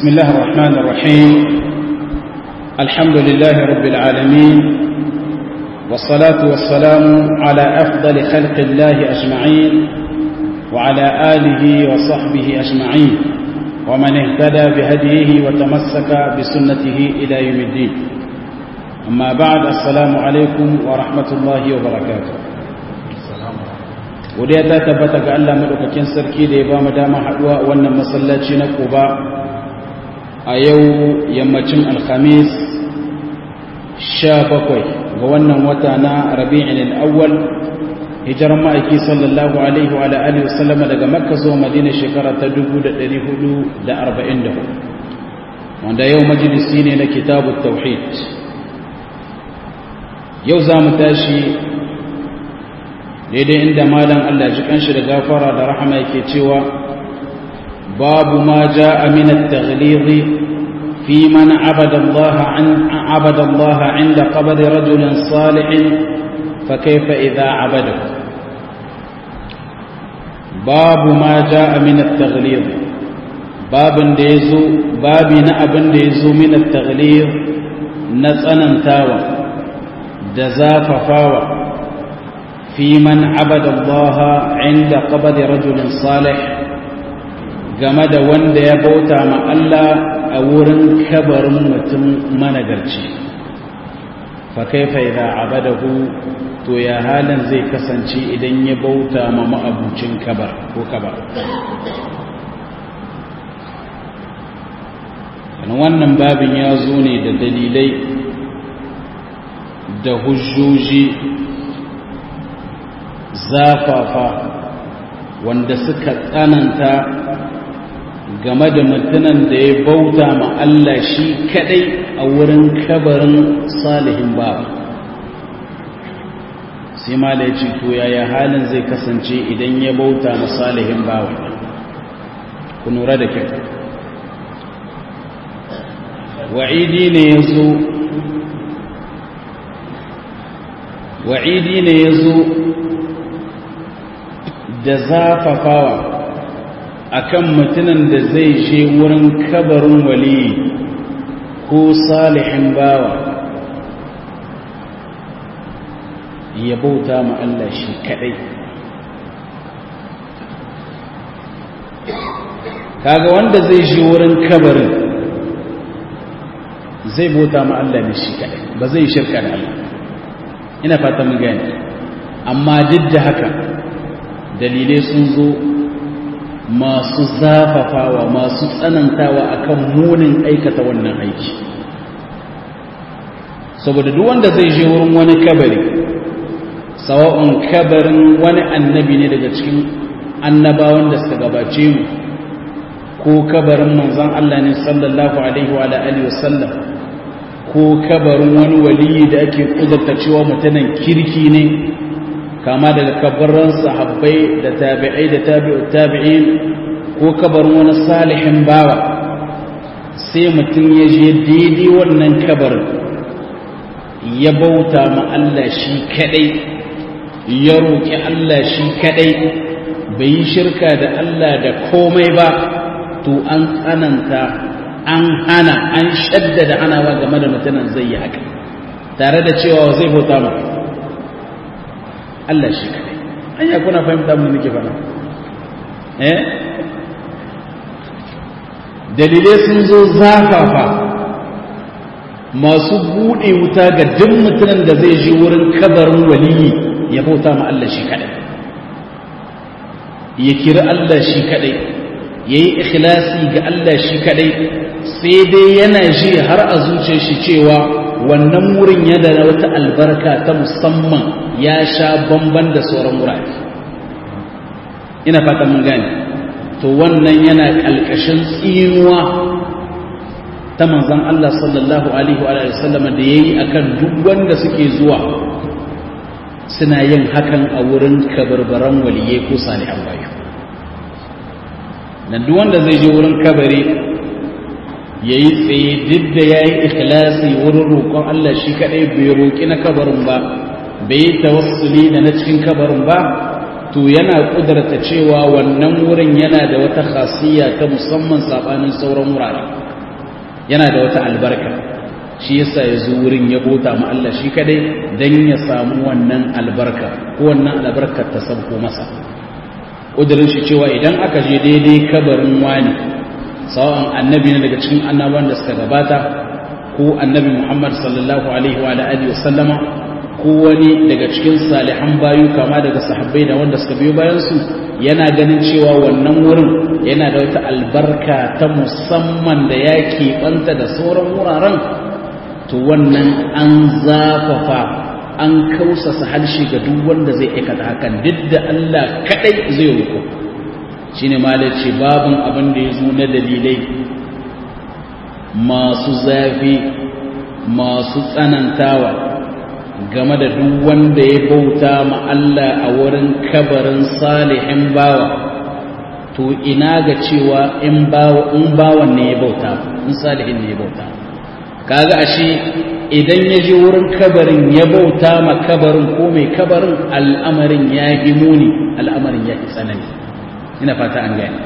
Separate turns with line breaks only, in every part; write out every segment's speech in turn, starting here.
بسم الله الرحمن الرحيم الحمد لله رب العالمين والصلاة والسلام على أفضل خلق الله أجمعين وعلى آله وصحبه أجمعين ومن اهتدى بهديه وتمسك بسنته إلى يوم الدين أما بعد السلام عليكم ورحمة الله وبركاته wadda ta tabbata ga Allah madaukakin sarki da ya ba mu dama haduwa wannan masallaci na Quba a yau yammacin alhamis 17 ga wannan wata na Rabi'in al-Awwal hijiran ma'aiki sallallahu alaihi wa alihi wasallam daga Makka zuwa Madina shekara ta 1444 wanda yau majalisi ne na kitabut tauhid yau za mu tashi daidai inda malam Allah ji kanshi da gafara da rahama yake cewa babu ma jaa min at-taghlid fi man abada Allah an abada Allah inda qabr rajul salih fa kayfa idha abada babu ma jaa min at-taghlid babin da yazo babi na abin da yazo min at-taghlid na tsanantawa da zafafawa في من عبد الله عند قبض رجل صالح game da wanda ya bauta ma Allah a wurin kabarin mutum managarci fa kaifa idza abadahu to ya halin zai kasance idan ya bauta ma ma'abucin kabar ko kabar wannan babin ya zo ne da dalilai da hujjoji zafafa wanda suka tsananta game da mutumin da ya bauta ma Allah shi kadai a wurin kabarin salihin ba sai ma da ya ce to yaya halin zai kasance idan ya bauta ma salihin bawa ku nura da kyau wa'idi ne ya zo wa'idi ne ya zo da zafafawa akan mutumin da zai je wurin kabarin wali ko salihin bawa ya bauta ma Allah shi kadai kaga wanda zai je wurin kabarin zai bauta ma Allah ne shi kadai ba zai shirka da Allah ina fata mun gani amma duk da haka dalilai sun zo masu zafafawa masu tsanantawa akan munin aikata wannan aiki saboda duk wanda zai je wurin wani kabari sawa'un kabarin wani annabi ne daga cikin annabawan da suka gabace mu ko kabarin manzon Allah ne sallallahu alaihi wa alihi wasallam ko kabarin wani waliyi da ake kudurta cewa mutanen kirki ne kama daga kabarin sahabbai da tabi'ai da tabi'ut tabi'in ko kabarin wani salihin bawa sai mutum ya je daidai wannan kabarin ya bauta ma Allah shi kadai ya roƙi Allah shi kadai bai yi shirka da Allah da komai ba to an tsananta an hana an shaddada hanawa game da mutumin zai yi haka tare da cewa zai bauta ma Allah shi kadai an ya kuna fahimta mun nake fara eh dalilai sun zo zafafa masu bude wuta ga duk mutumin da zai je wurin kabarin waliyi ya bauta ma Allah shi kadai ya kira Allah shi kadai yayi ikhlasi ga Allah shi kadai sai dai yana ji har a zuciyar shi cewa wannan wurin yana da wata albarka ta musamman ya sha bamban da sauran wurare ina fata mun gane to wannan yana kalkashin tsinuwa ta manzon Allah sallallahu alaihi wa sallam da yayi akan duk wanda suke zuwa suna yin hakan a wurin kabarbaran waliyai ko salihan bayu dan duk wanda zai je wurin kabari ya yi tsaye duk da ya yi ikhlasi wurin roƙon Allah shi kaɗai bai roƙi na kabarin ba bai yi tawassuli da na cikin kabarin ba to yana ƙudurta cewa wannan wurin yana da wata khasiyya ta musamman saɓanin sauran wurare yana da wata albarka shi yasa ya zo wurin ya bota ma Allah shi kadai dan ya samu wannan albarka ko wannan albarkar ta sabko masa ƙudurin shi cewa idan aka je daidai kabarin wani sawan annabi ne daga cikin annabawan da suka gabata ko annabi Muhammad sallallahu alaihi wa alihi wa sallama ko wani daga cikin salihan bayu kama daga sahabbai da wanda suka biyo bayan su yana ganin cewa wannan wurin yana da wata albarka ta musamman da ya keɓanta da sauran wuraren to wannan an zafafa an kausasa harshe ga duk wanda zai aikata hakan duk da Allah kadai zai ruku shine malaci babin abin da ya zo na dalilai masu zafi masu tsanantawa game da duk wanda ya bauta ma Allah a wurin kabarin salihin bawa to ina ga cewa in bawan ne ya bauta in salihin ne ya bauta kaga ashe idan ya je wurin kabarin ya bauta ma kabarin ko mai kabarin al'amarin ya yi muni al'amarin ya yi tsanani ina fata an gani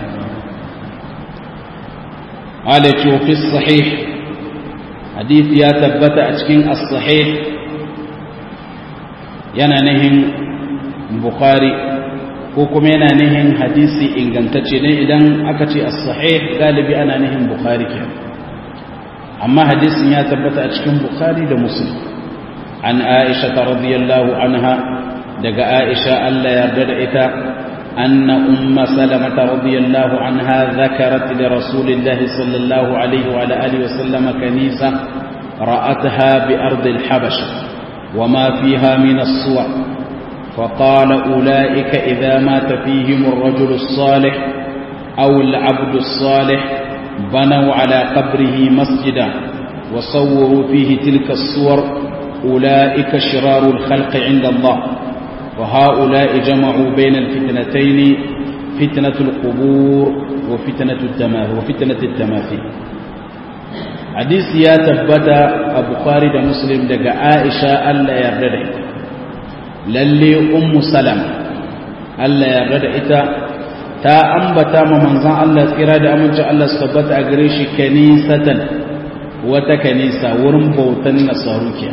alaci fi sahih hadith ya tabbata a cikin as-sahih yana nihin bukhari ko kuma yana nihin hadisi ingantacce ne idan aka ce as-sahih galibi ana nihin bukhari kenan amma hadisin ya tabbata a cikin bukhari da muslim an aisha ta radiyallahu anha daga aisha Allah yarda da ita anna umma salama ta radiyallahu anha zakarat li rasulillahi sallallahu alaihi wa alihi wa sallam kanisa ra'atha bi ard al-habasha وما فيها من الصور فقال أولئك إذا مات فيهم الرجل الصالح أو العبد الصالح بنوا على قبره مسجدا وصوروا فيه تلك الصور أولئك شرار الخلق عند الله وهؤلاء جمعوا بين الفتنتين فتنة القبور وفتنة التماثيل وفتنة التماثيل حديث يا تبتا البخاري ده مسلم ده عائشة الله يرضى للي أم سلمة الله يرضى إتا ta ambata ma manzan Allah tsira da amincin Allah su tabbata a gare shi kanisatan wata kanisa wurin bautan nasaru ke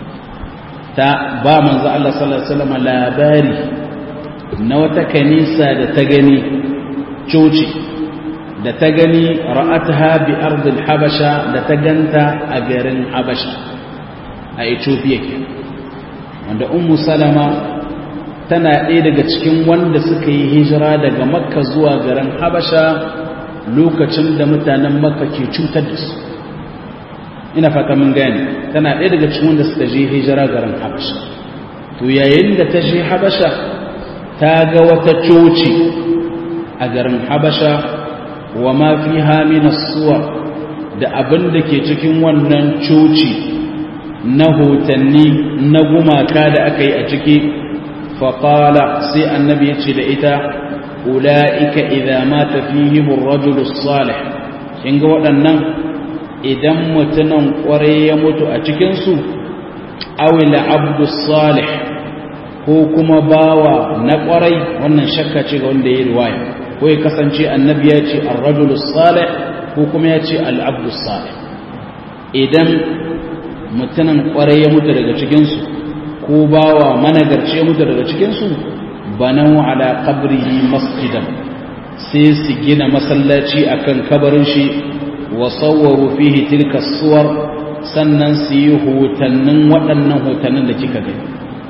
ta ba manzan Allah sallallahu alaihi wasallam labari na wata kanisa da ta gani coci da ta gani ra'atha bi ardil habasha da ta ganta a garin habasha a Ethiopia ke wanda ummu salama tana ɗaya daga cikin wanda suka yi hijira daga makka zuwa garin habasha lokacin da mutanen makka ke cutar da su ina fata mun gani tana ɗaya daga cikin wanda suka je hijira garin habasha to yayin da ta je habasha ta ga wata coci a garin habasha wa ma fi hamina suwa da abin da ke cikin wannan coci na hotanni na gumaka da aka yi a ciki فقال سي النبي يتشد أولئك إذا مات فيهم الرجل الصالح إن قوة idan mutumin kwarai ya mutu a cikinsu awila abdu salih ko kuma bawa na kwarai wannan shakka ce ga wanda ya yi riwaya ko ya kasance annabi ya ce ar-rajulu salih ko kuma ya ce al-abdu salih idan mutumin kwarai ya mutu daga cikinsu ko bawa managarce mutu daga cikinsu banau ala qabrihi masjidan sai su gina masallaci akan kabarin shi wa sawwaru fihi tilka suwar sannan su yi hotannin waɗannan hotannin da kika gani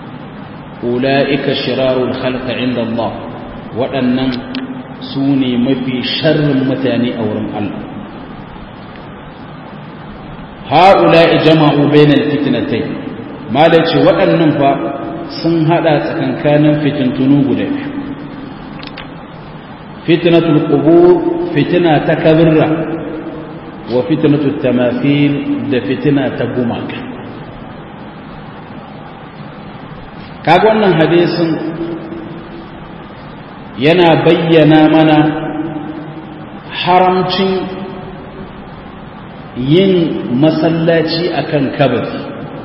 ula'ika shirarul khalqa inda Allah waɗannan su ne mafi sharrin mutane a wurin Allah ha'ula'i jama'u bainal fitnatayn mala ce waɗannan fa sun haɗa tsakankanin fitintunu guda biyu fitnatul qubur fitina ta kabirra wa fitnatul tamathil da fitina ta gumaka kaga wannan hadisin yana bayyana mana haramcin yin masallaci akan kabari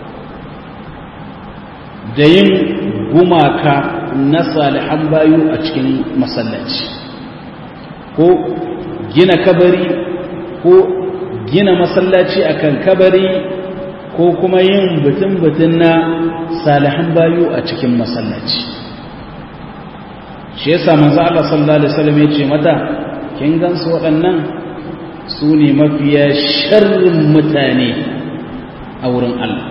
da yin gumaka na salihan bayu a cikin masallaci ko gina kabari ko gina masallaci akan kabari ko kuma yin butun-butun na salihan bayu a cikin masallaci shi yasa manzo Allah sallallahu alaihi wasallam ya ce mata kin gansu waɗannan su ne mafiya sharrin mutane a wurin Allah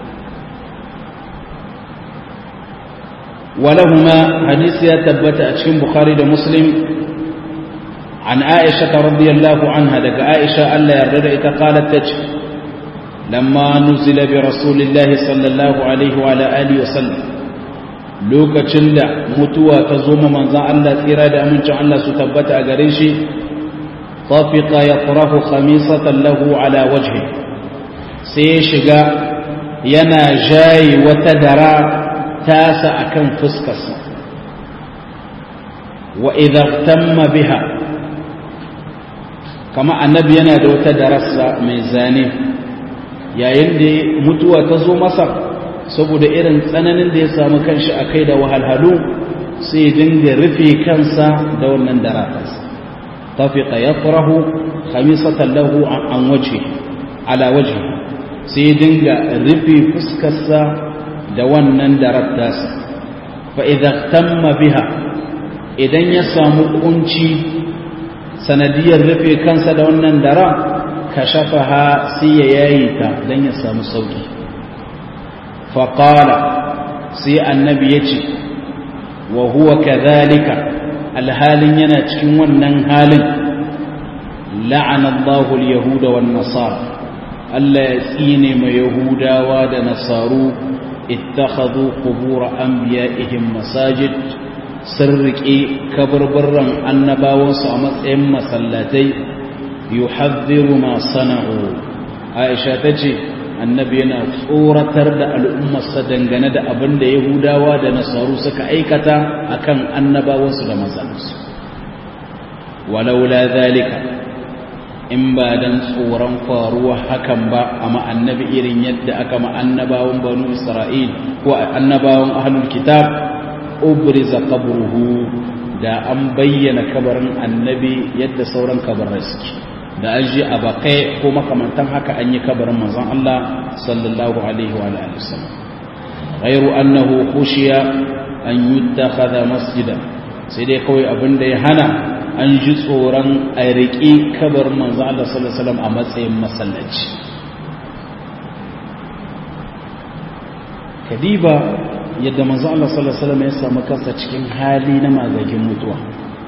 ولهما حديث يتبت أتشين بخاري دا مسلم عن عائشة رضي الله عنها لك عائشة ألا يرد قالت تج لما نزل برسول الله صلى الله عليه وعلى آله وسلم lokacin da mutuwa ta zo ma manzan Allah tsira da amincin Allah su tabbata a gare shi tafiqa yafrahu khamisatan lahu ala wajhi sai ya shiga yana jayi wata dara tasa akan fuskarsa wa idza tamma biha kama annabi yana da wata darasa mai zane yayin da mutuwa ta zo masa saboda irin tsananin da ya samu kanshi a kai da wahalhalu sai dinga rufe kansa da wannan daratarsa tafiqa yafrahu khamisatan lahu an waje ala waje sai dinga rufe fuskarsa da wannan daratarsa fa idza tamma biha idan ya samu kunci sanadiyar rufe kansa da wannan dara kashafaha sai ya yayi ta dan ya samu sauki faƙala sai annabi ya ce wa huwa kadhalika alhalin yana cikin wannan halin la'anallahu al-yahuda wan nasara Allah ya tsine ma yahudawa da nasaru ittakhadhu qubur anbiya'ihim masajid sirrike kabarbarran annabawansu a matsayin masallatai yuhadhdhiru ma sana'u Aisha tace annabi yana tsoratar da al'ummarsa dangane da abin da yahudawa da nasaru suka aikata akan annabawansu da manzansu walaula zalika in ba dan tsoron faruwa hakan ba amma annabi irin yadda aka ma annabawan banu isra'il ko annabawan ahlul kitab ubriza qabruhu da an bayyana kabarin annabi yadda sauran kabarai suke da an ji a bakai ko makamantan haka an yi kabarin manzon Allah sallallahu alaihi wa alihi wasallam ghayru annahu khushiya an yuttakhadha masjidan sai dai kawai abin da ya hana an ji tsoron a riƙi kabarin manzon Allah sallallahu alaihi wasallam a matsayin masallaci kadiba yadda manzon Allah sallallahu alaihi wasallam ya samu kansa cikin hali na magagin mutuwa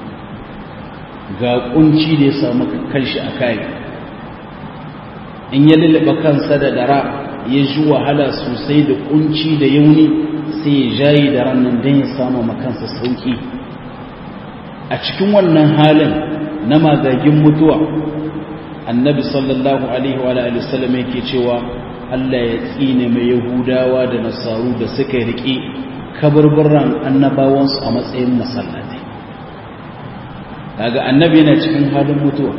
ga kunci da ya samu kanshi a kai in ya lullaba kansa da dara ya ji wahala sosai da kunci da yauni sai ya jayi da rannan don ya samu makansa sauki a cikin wannan halin na magagin mutuwa annabi sallallahu alaihi wa alihi wasallam yake cewa Allah ya tsine mai yahudawa da nasaru da suka riƙe kaburburan annabawansu a matsayin masallatai kaga annabi yana cikin halin mutuwa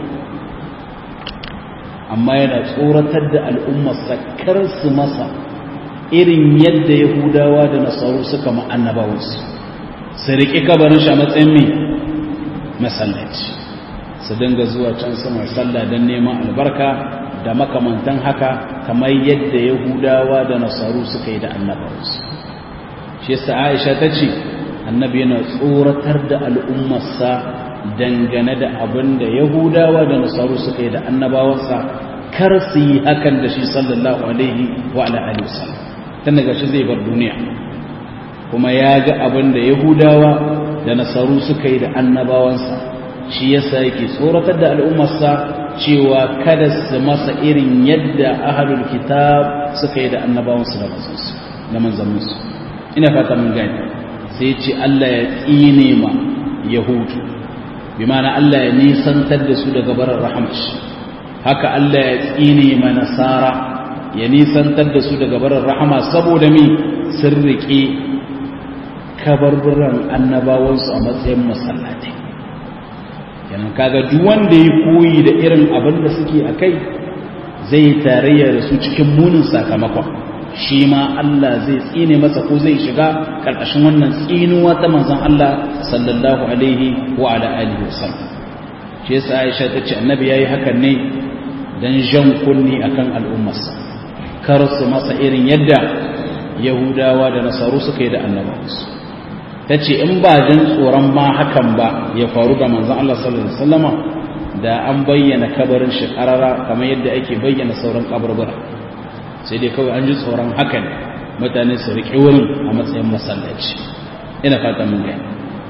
amma yana tsoratar da al'ummarsa kar su masa irin yadda yahudawa da nasaru suka ma'annabawansu su riƙe kabarin shi a matsayin mai masallaci su dinga zuwa can sama sallah don neman albarka da makamantan haka kamar yadda yahudawa da nasaru suka yi da annabawansu shi yasa aisha ta ce annabi yana tsoratar da al'ummarsa dangane da abin da yahudawa da nasaru suka yi da annabawansa kar su yi hakan da shi sallallahu alaihi wa alihi wasallam tun daga shi zai bar duniya kuma ya ga abin da yahudawa da nasaru suka yi da annabawansa shi yasa yake tsoratar da al'ummarsa cewa kada su masa irin yadda ahlul kitab suka yi da annabawansu da manzansu da manzanninsu ina fata mun gani sai ce Allah ya tsine ma yahudu bi ma'ana Allah ya nisantar da su daga barar rahamashi haka Allah ya tsine ma nasara ya nisantar da su daga barar rahama saboda mi sun riƙe kabarburan annabawansu a matsayin masallatai kenan kaga duk wanda ya koyi da irin abin da suke a kai zai tarayya da su cikin munin sakamakon shi ma Allah zai tsine masa ko zai shiga karkashin wannan tsinuwa ta manzon Allah sallallahu alaihi wa ala alihi wasallam shi yasa Aisha ta ce annabi yayi hakan ne don jan kunni akan al'ummarsa kar su masa irin yadda yahudawa da nasaru suka yi da annabawansu ta ce in ba jin tsoron ma hakan ba ya faru da manzan Allah sallallahu Alaihi wasallama da an bayyana kabarin shi ƙarara kamar yadda ake bayyana sauran kabarbara sai dai kawai an ji tsoron hakan mutane su riƙe wurin a matsayin masallaci ina fata mun gani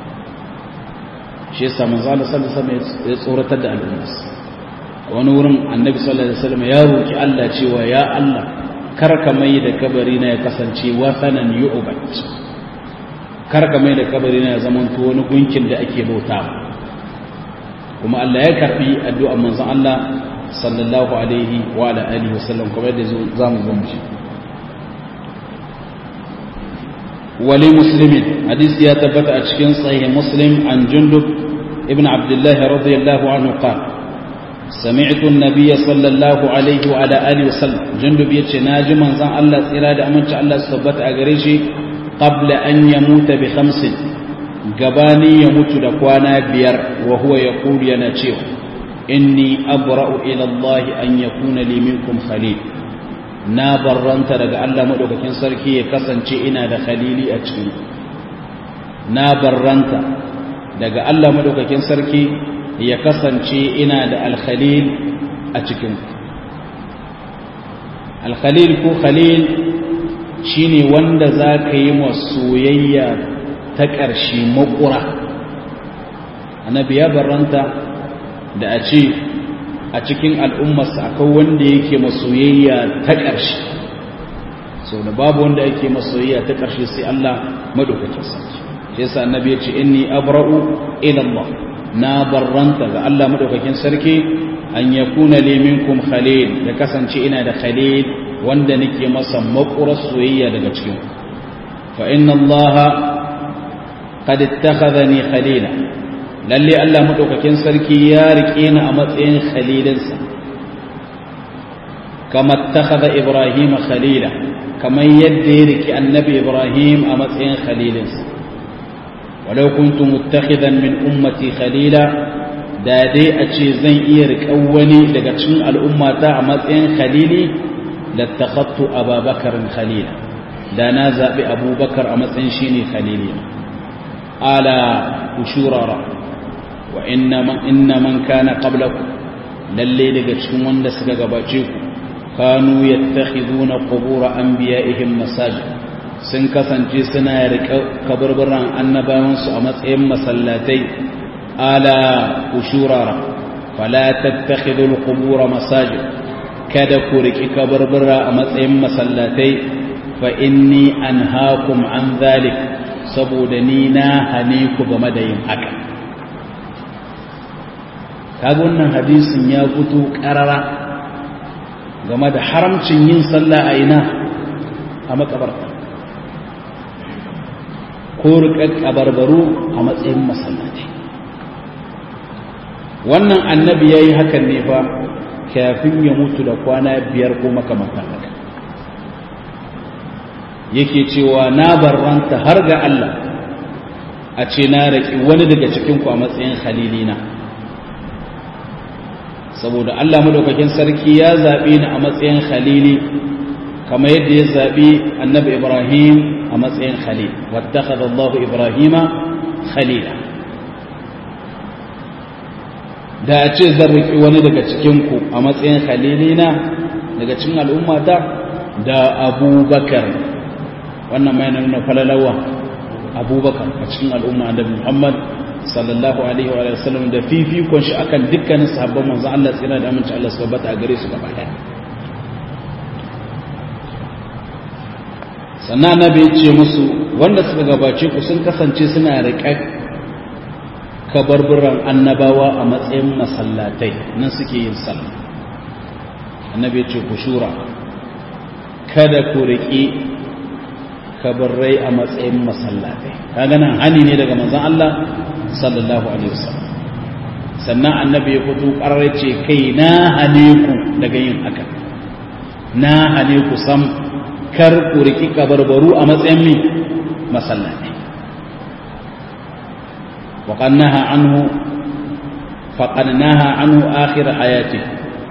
shi yasa manzo Allah sallallahu alaihi wasallam ya tsoratar da al'umma wani wurin annabi sallallahu alaihi wasallam ya roki Allah cewa ya Allah kar ka mai da kabari na ya kasance wasanan yu'bad kar ka mai da kabari na ya zama to wani gunkin da ake bauta kuma Allah ya karbi addu'ar manzon Allah sallallahu alaihi wa ala alihi wasallam kuma yadda zamu zo mu shi ولمسلم حديث يتبت أشكين صحيح مسلم عن جندب ابن عبد الله رضي الله عنه قال سمعت النبي صلى الله عليه وعلى آله وسلم جندب يتشناج من زن الله إرادة أمنش الله سبت أغريشي قبل أن يموت بخمس قباني يموت دقوانا بير وهو يقول يناتيو إني أبرأ إلى الله أن يكون لي منكم خليل na barranta daga Allah maɗaukakin sarki ya kasance ina da khalili a cikin na barranta daga Allah maɗaukakin sarki ya kasance ina da alkhalil a cikin alkhalil ko khalil shine wanda za ka yi soyayya ta ƙarshe makura annabi ya barranta da a ce a cikin al'ummarsa akwai wanda yake masoyayya ta ƙarshe so da babu wanda yake masoyayya ta ƙarshe sai Allah madaukakin sarki shi yasa annabi ya ce inni abra'u ila Allah na barranta ga Allah madaukakin sarki an yakuna li minkum khalil da kasance ina da khalil wanda nake masa makurar soyayya daga cikin fa inna Allah qad ittakhadhani khalila lalle Allah madaukakin sarki ya rike ni a matsayin khalilinsa kama takhadha Ibrahim khalila kamar yadda ya rike annabi Ibrahim a matsayin khalilinsa walau kuntu muttakhidan min ummati khalila da dai a ce zan iya riƙan wani daga cikin al'ummata a matsayin khalili lattakhattu ababakar khalila da na zaɓi abubakar a matsayin shine khalili ala ushurara wa inna man kana qablakum lalle daga cikin wanda suka gabace ku kanu yattakhiduna qubur anbiya'ihim masajid sun kasance suna riƙa kaburburan annabawan su a matsayin masallatai ala ushurara fala tattakhidul qubur masajid kada ku riƙi kaburbura a matsayin masallatai fa inni anhaakum an dhalik saboda ni na hane ku game da yin haka kaga wannan hadisin ya fito karara game da haramcin yin sallah a ina a makabarta ko rikar kabarbaru a matsayin masallaci wannan annabi ya yi hakan ne fa kafin ya mutu da kwana biyar ko makamantan haka yake cewa na barranta har ga Allah a ce na raƙi wani daga cikinku a matsayin khalilina saboda Allah madaukakin sarki ya zaɓe ni a matsayin khalili kamar yadda ya zaɓi annabi Ibrahim a matsayin khalil wattakhadha Allah Ibrahima khalila da a ce zan riƙi wani daga cikinku a matsayin khalilina daga cikin al'ummata da abubakar wannan mai nuna falalawa abubakar a cikin al'umma annabi Muhammad sallallahu alaihi wa sallam da fifikon shi akan dukkanin sahabban manzo Allah tsira da aminci Allah su tabbata a gare su gaba daya sannan annabi ya ce musu wanda suka gabace ku sun kasance suna riƙe kabarburan annabawa a matsayin masallatai nan suke yin sallah annabi ya ce ku shura kada ku riƙi kabarrai a matsayin masallatai kaga nan hani ne daga manzon Allah sallallahu alaihi wasallam sannan annabi ya fito ƙarar ce kai na hane ku daga yin haka na hane ku sam kar ku riki kabarbaru a matsayin mi masallatai wa qannaha anhu fa qannaha anhu akhir hayati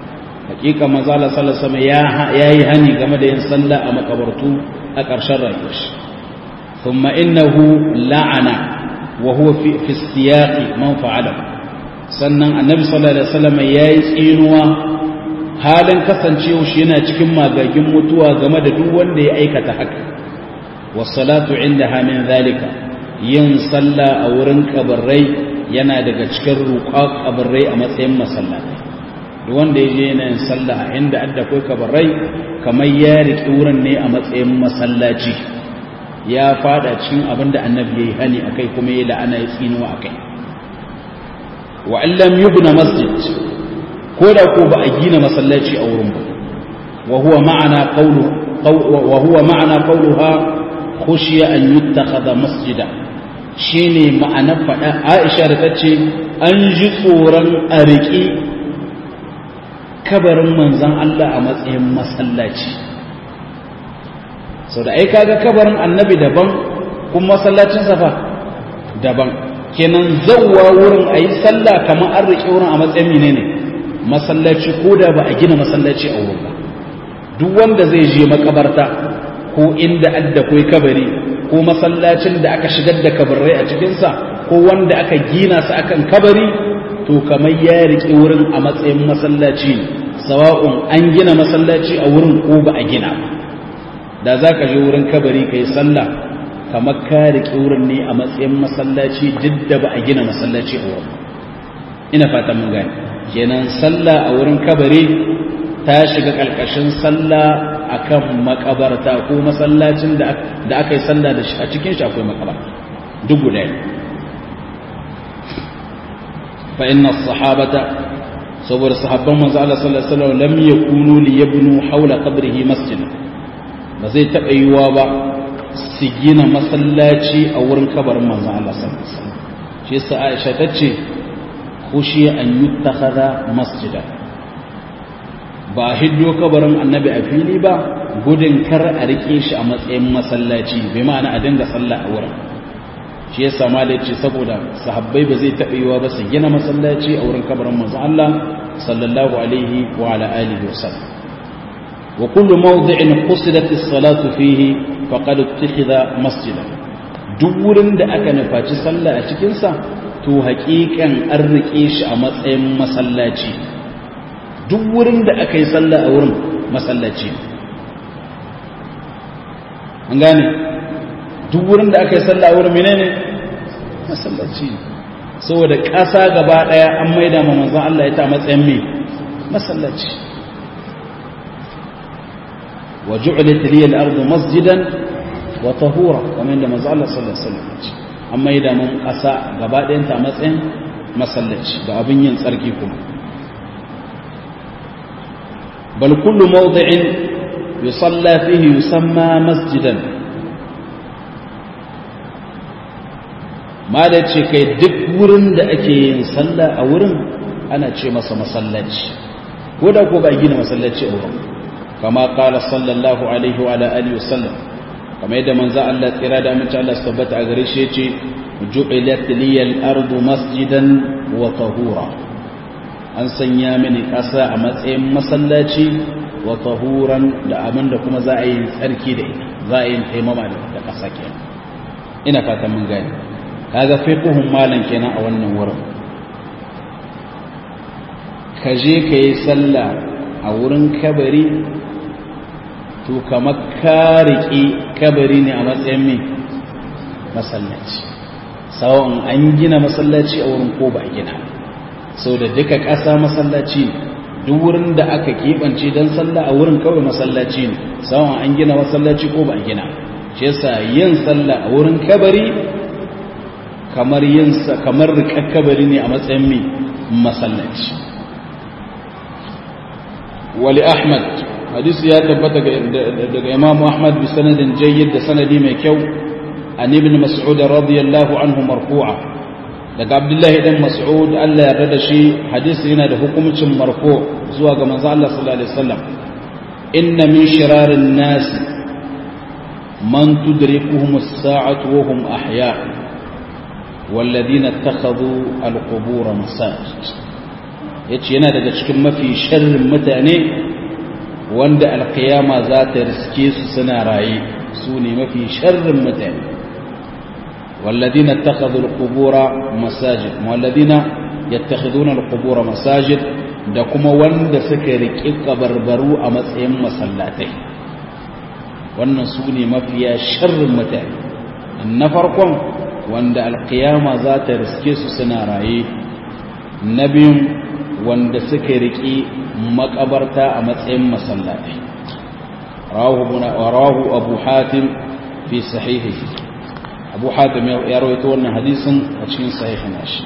hakika manzo Allah sallallahu alaihi wasallam ya yi hani game da yin sallah a makabartu a ƙarshen rayuwar shi thumma innahu la'ana wa huwa fi fi istiyaqi man fa'ala sannan annabi sallallahu alaihi wasallam yayi tsinuwa halin kasancewa shi yana cikin magagin mutuwa game da duk wanda ya aikata haka was-salatu indaha min zalika yin sallah a wurin kabarai yana daga cikin ruqa kabarai a matsayin masallaci duk wanda ya je yana yin sallah a inda adda kai kabarai kamar ya riƙe wurin ne a matsayin masallaci ya fada cikin abin da annabi ya yi hani a kai kuma ya la'ana ya tsinuwa a kai wa allam yubna masjid ko da ko ba a gina masallaci a wurin ba wa huwa ma'ana qawlu wa huwa ma'ana qawluha khushiya an yuttakhadha masjida shine ma'ana fada Aisha da tace an ji tsoron a riƙi kabarin manzan Allah a matsayin masallaci sau da ai kaga kabarin annabi daban kuma masallacin safa daban kenan zauwa wurin a yi sallah kamar an riƙe wurin a matsayin menene masallaci ko da ba a gina masallaci a wurin ba duk wanda zai je makabarta ko inda adda kai kabari ko masallacin da aka shigar da kabarai a cikinsa ko wanda aka gina su akan kabari to kamar ya riƙe wurin a matsayin masallaci ne sawa'un an gina masallaci a wurin ko ba a gina ba da za ka je wurin kabari ka yi sallah kamar ka riƙe wurin ne a matsayin masallaci duk da ba a gina masallaci a wurin ina fata mun gani kenan sallah a wurin kabari ta shiga ƙarƙashin sallah akan makabarta ko masallacin da aka yi sallah da shi a cikin shi akwai makabarta duk guda ne fa inna sahabata saboda sahabban manzo Allah sallallahu alaihi wasallam lam yakunu li yabnu hawla qabrihi masjid ba zai taba yiwa ba su gina masallaci a wurin kabarin manzo Allah sallallahu alaihi wasallam shi yasa Aisha tace khushi an yuttakhadha masjida ba hiddo kabarin annabi a fili ba gudun kar a rike shi a matsayin masallaci bai ma'ana a dinga sallah a wurin shi yasa ma da ce saboda sahabbai ba zai taɓa yiwa ba su gina masallaci a wurin kabarin manzo Allah sallallahu alaihi wa ala alihi wa sallam wa kullu mawdi'in qusidat as-salatu fihi faqad ittakhadha masjidan duk wurin da aka nufaci sallah a cikin sa to haƙiƙan an rike shi a matsayin masallaci duk wurin da aka yi sallah a wurin masallaci an gane duk wurin da aka yi sallah wurin menene masallaci saboda ƙasa gaba ɗaya an maida ma manzon Allah ya ta matsayin me masallaci wa ju'lat liya al-ardu masjidan wa tahura kamar yadda manzon Allah sallallahu alaihi wasallam an maida mun ƙasa gaba ɗayan ta matsayin masallaci da abin yin tsarki kuma bal kullu mawdi'in yusalla fihi yusamma masjidan ma da ce kai duk wurin da ake yin sallah a wurin ana ce masa masallaci ko da ko ba gina masallaci a wurin kama kala sallallahu alaihi wa alihi wasallam kama yadda manzo Allah tsira da amince Allah su tabbata a gare shi yace ju'ilat liyal ardu masjidan wa tahura an sanya mini kasa a matsayin masallaci wa tahuran da abinda kuma za a yi tsarki da ita za a yi taimama da kasa kenan ina fatan mun gane kaga fiqhun malan kenan a wannan wurin ka je ka yi sallah a wurin kabari to kamar ka riƙe kabari ne a matsayin mai masallaci sawon an gina masallaci a wurin ko ba a gina sau da duka ƙasa masallaci ne duk wurin da aka keɓance don sallah a wurin kawai masallaci ne sawon an gina masallaci ko ba a gina shi yasa yin sallah a wurin kabari kamar yin kamar riƙar kabari ne a matsayin mai masallaci wali ahmad hadisi ya tabbata daga imamu ahmad bi sanadin jayyid da sanadi mai kyau an ibn mas'ud radiyallahu anhu marfu'a daga abdullahi dan mas'ud Allah ya rada shi hadisi yana da hukumcin marfu zuwa ga manzo Allah sallallahu alaihi wasallam inna min shirarin nas man tudrikuhum as-sa'atu wa hum ahya' والذين اتخذوا القبور مساجد yace yana daga cikin mafi sharrin mutane wanda alkiyama za ta riske su suna raye su ne mafi sharrin mutane والذين اتخذوا القبور مساجد والذين يتخذون القبور مساجد da kuma wanda suka riƙi kabarbaru a matsayin masallatai wannan su ne mafiya sharrin mutane na farkon wanda alkiyama za ta riske su suna raye na biyun wanda suka riƙi makabarta a matsayin masallatai rawahu abu hatim fi sahihihi abu hatim ya rawaito wannan hadisin a cikin sahihin nashi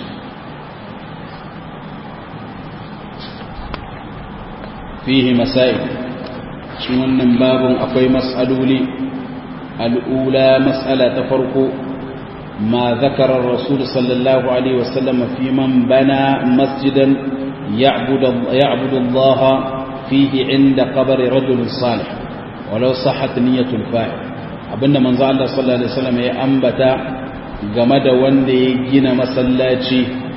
fihi masail cikin wannan babin akwai mas'aloli al'ula mas'ala ta farko ma zakara rasul sallallahu alaihi wasallam fi man bana masjidan ya'budu Allah fihi inda qabri rajul salih walau sahhat niyyatul fa'il abinda manzo Allah sallallahu alaihi wasallam ya ambata game da wanda ya gina masallaci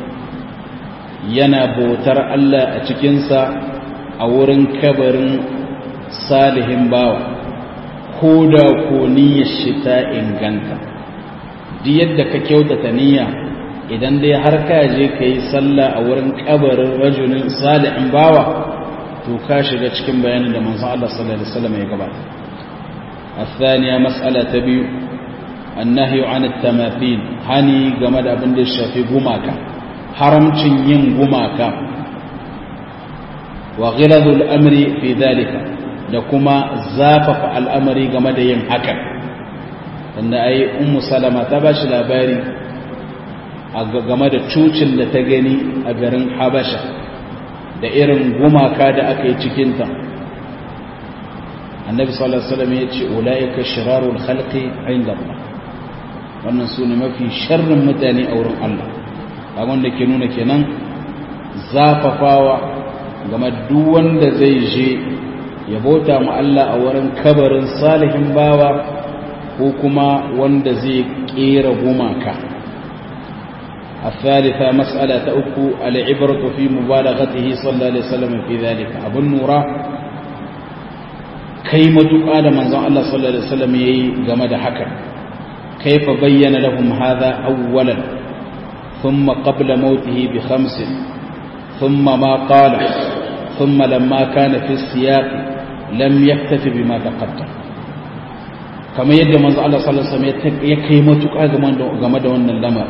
yana bautar Allah a cikinsa a wurin kabarin salihin bawa ko da ko niyyar shi ta inganta duk yadda ka kyautata niyya idan dai har ka je ka yi sallah a wurin kabarin rajulin salihin bawa to ka shiga cikin bayanin da manzo Allah sallallahu alaihi wasallam ya gabata الثانية مسألة تبيو النهي عن التماثيل هني جمد أبن الشافي قماكا حرم ين قماكا وغلظ الأمر في ذلك لكما زافف الأمر جمد ين حكا أن أي أم سلمة تباش لاباري game da cucin da ta gani a garin habasha da irin gumaka da aka yi cikinta annabi sallallahu alaihi wasallam yace ulaika shirarul khalqi inda Allah wannan sune mafi sharrin mutane a wurin Allah kaga wanda ke nuna kenan zafafawa game duk wanda zai je ya bauta mu Allah a wurin kabarin salihin bawa ko kuma wanda zai kera gumaka الثالثة مسألة أكو العبرة في مبالغته صلى الله عليه وسلم في ذلك أبو النورة kai matuƙa da manzon Allah sallallahu alaihi wasallam yayi game da haka kaifa bayyana lahum hadha awwalan thumma qabla mautihi bi khamsin thumma ma qala thumma lamma kana fi siyaq lam yaktafi bima taqaddam kamar yadda manzon Allah sallallahu alaihi wasallam ya kai matuƙa game da game da wannan lamar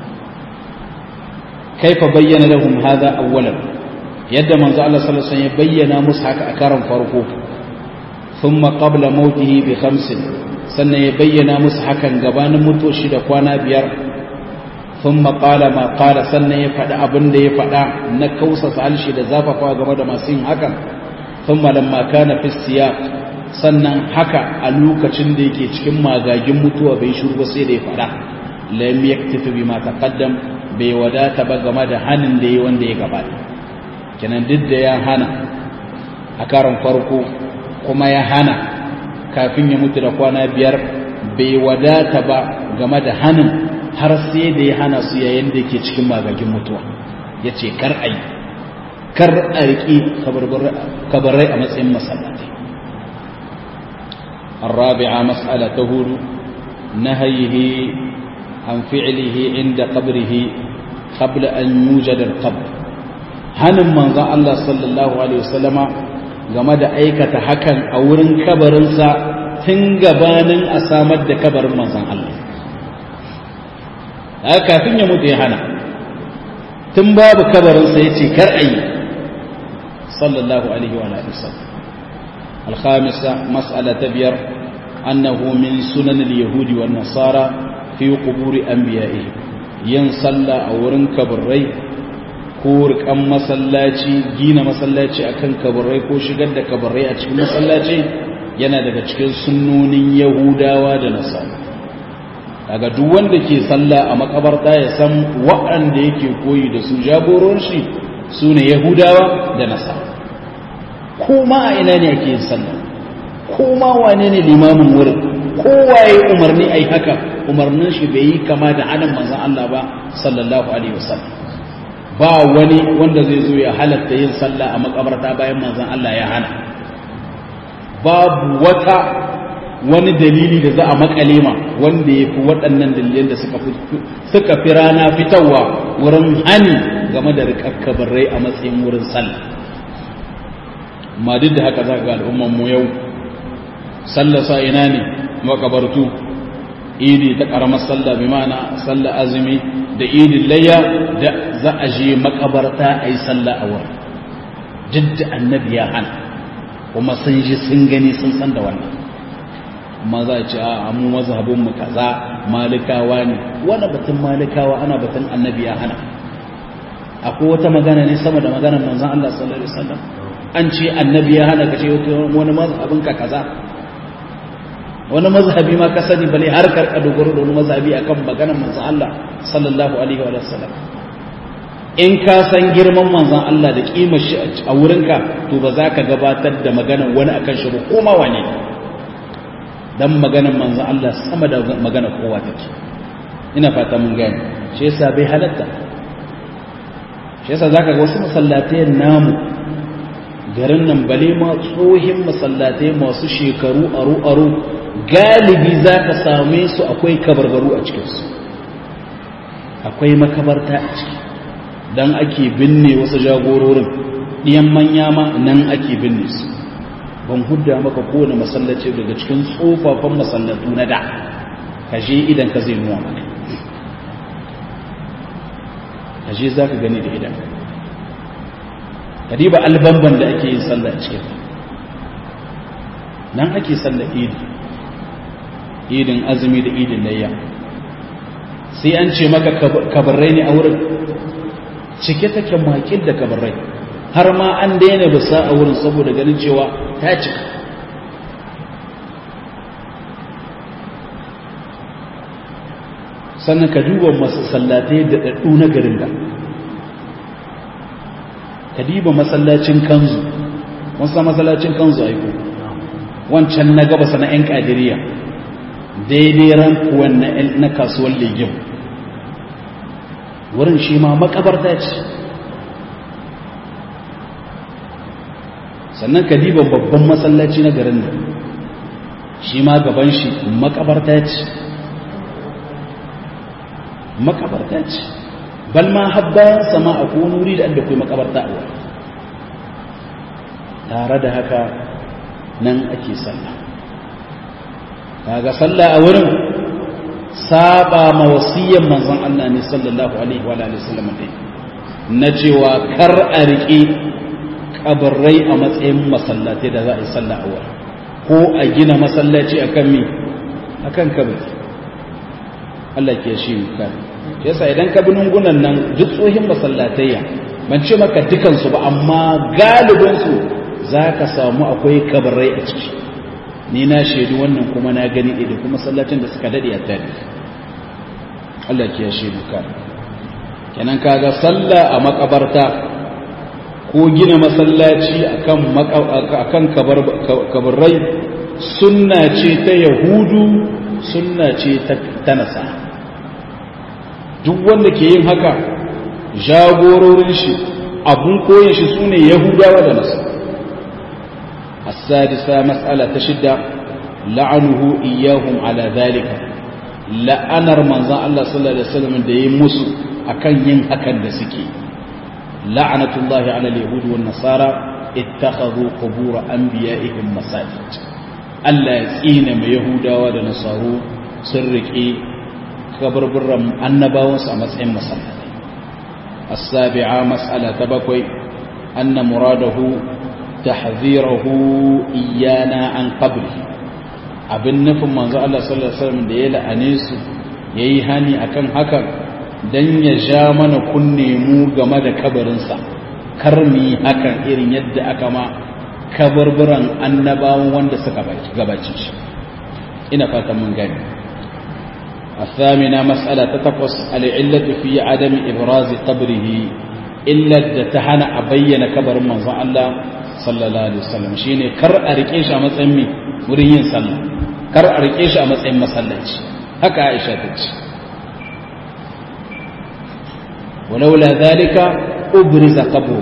kaifa bayyana lahum hadha awwalan yadda manzon Allah sallallahu alaihi wasallam ya bayyana musu haka a karan farko ثم قبل موته بخمس sannan ya bayyana musu hakan gabanin mutoshi da kwana biyar sun maƙala ma ƙala sannan ya faɗi abin da ya faɗa na kausasa halshi da zafafa game da masu yin hakan sun malamma kana fissiya sannan haka a lokacin da yake cikin magagin mutuwa bai shuru ba sai da ya faɗa lam yaktafi bima taqaddam bai wadata ba game da hanin da ya wanda ya gabata kenan duk da ya hana a karon farko kuma ya hana kafin ya mutu da kwana biyar bai wadata ba game da hannun har sai da ya hana su yayin da ke cikin magagin mutuwa ya ce kar a yi kar a riƙi kabarai a matsayin masallatai الرابعة مسألة تهول نهيه عن فعله عند قبره قبل أن يوجد القبر هنم من الله صلى الله عليه وسلم game da aikata hakan a wurin kabarinsa tun gabanin a samar da kabarin manzan Allah a kafin ya mutu ya hana tun babu kabarinsa ya ce kar ayi sallallahu alaihi wa sallam alhamisa mas'ala ta biyar annahu min sunan al-yahudi wa nasara fi quburi anbiya'i yin sallah a wurin kabarai ko rikan masallaci gina masallaci akan kabarai ko shigar da kabarai a cikin masallaci yana daga cikin sunnonin yahudawa da nasara daga duk wanda ke sallah a makabarta ya san waɗanda yake koyi da su jagoron shi su ne yahudawa da nasara ko ma a ina ne ake yin sallah ko ma wane ne limamin wurin kowaye umarni ai haka umarnin shi bai yi kama da hannun manzon Allah ba sallallahu alaihi wasallam ba wani wanda zai zo ya halatta yin sallah a makabarta bayan manzon Allah ya hana babu wata wani dalili da za a makale ma wanda ya fi waɗannan dalilan da suka fi rana fitarwa wurin hani game da rikakkabar rai a matsayin wurin sallah amma duk da haka za ga al'umman mu yau sallasa ina ne makabartu idi ta karamar sallah bi ma'ana sallah azumi da idin layya da za a je makabarta a yi sallah a wurin duk da annabi ya hana kuma sun ji sun gani sun san da wannan amma za a ce a mu mazhabin mu kaza malikawa ne wani batun malikawa ana batun annabi ya hana akwai wata magana ne sama da maganar manzon Allah sallallahu alaihi wasallam an ce annabi ya hana ka ce wani mazhabin ka kaza wani mazhabi ma ka sani bale har karka dogaro da wani mazhabi akan maganar manzon Allah sallallahu alaihi wa sallam in ka san girman manzon Allah da kimar shi a wurinka to ba za ka gabatar da maganar wani akan shi ba ko ma wane dan maganar manzon Allah sama da maganar kowa take ina fata mun gane shi yasa bai halatta shi yasa zaka ga wasu masallatai namu garin nan bale ma tsohin masallatai masu shekaru aru aru galibi zaka same su akwai kabarbaru a cikinsu akwai makabarta a ciki dan ake binne wasu jagororin ɗiyan manya ma nan ake binne su ban hudda maka kowane masallaci daga cikin tsofaffin masallatu na da ka je idan ka zai nuwa maka ka je za ka gani da idan ka diba albamban da ake yin sallah a cikin nan ake sallah idi idin azumi da idin layya sai an ce maka kabarrai ne a wurin cike take makil da kabarrai har ma an daina bisa a wurin saboda ganin cewa ta cika sannan ka duba masallatai da ɗaɗɗu na garin da ka duba masallacin kanzu wasu masallacin kanzu aiko wancan na gabasa na 'yan ƙadiriya daidai rankuwan na kasuwar legim wurin shi ma makabarta ce sannan ka diba babban masallaci na garin nan shi ma gaban shi makabarta ce makabarta ce bal ma habbayan sama a kone wuri da kai makabarta a wani tare da haka nan ake sallah kaga sallah a wurin saba ma wasiyyan manzon Allah ne sallallahu alaihi wa alihi wasallam dai na cewa kar a riƙe kabarrai a matsayin masallatai da za a yi sallah a wurin ko a gina masallaci akan mi akan kabari Allah ke shi ka yasa idan ka bi nungunan nan duk tsohin masallatayya ban ce maka dukansu ba amma galibinsu za ka samu akwai kabarai a ciki ni na shaidu wannan kuma na gani idan kuma sallacin da suka daɗe a tare Allah ke shaidu ka kenan kaga sallah a makabarta ko gina masallaci akan akan kabarai sunna ce ta yahudu sunna ce ta nasara duk wanda ke yin haka jagororin shi abun koyin shi sune yahudawa da nasu السادسة مسألة تشد لعنه إياهم على ذلك لأنر من الله صلى الله عليه وسلم دي مسو أكن ين أكن دسكي لعنة الله على اليهود والنصارى اتخذوا قبور أنبيائهم مساجد Allah ya tsine mai Yahudawa da Nasaru sun riƙe kabarburan annabawansu a matsayin masallatai. As-sabi'a mas'ala ta bakwai anna muradahu tahzirahu iyana an qabri abin nufin manzo Allah sallallahu alaihi wasallam da ya la'ane su yayi hani akan hakan dan ya ja mana kunne mu game da kabarinsa kar mu yi hakan irin yadda aka ma kabarburan annabawan wanda suka gabace shi ina fatan mun gani الثامنة مسألة تتقص العلة في عدم إبراز قبره إلا تهنا أبين كبر من الله صلى الله عليه وسلم شيني كر أريكيش أما تسمي مريين صلى كر أريكيش أما تسمي مسلج هكا عائشة تج ولولا ذلك ubriza qabru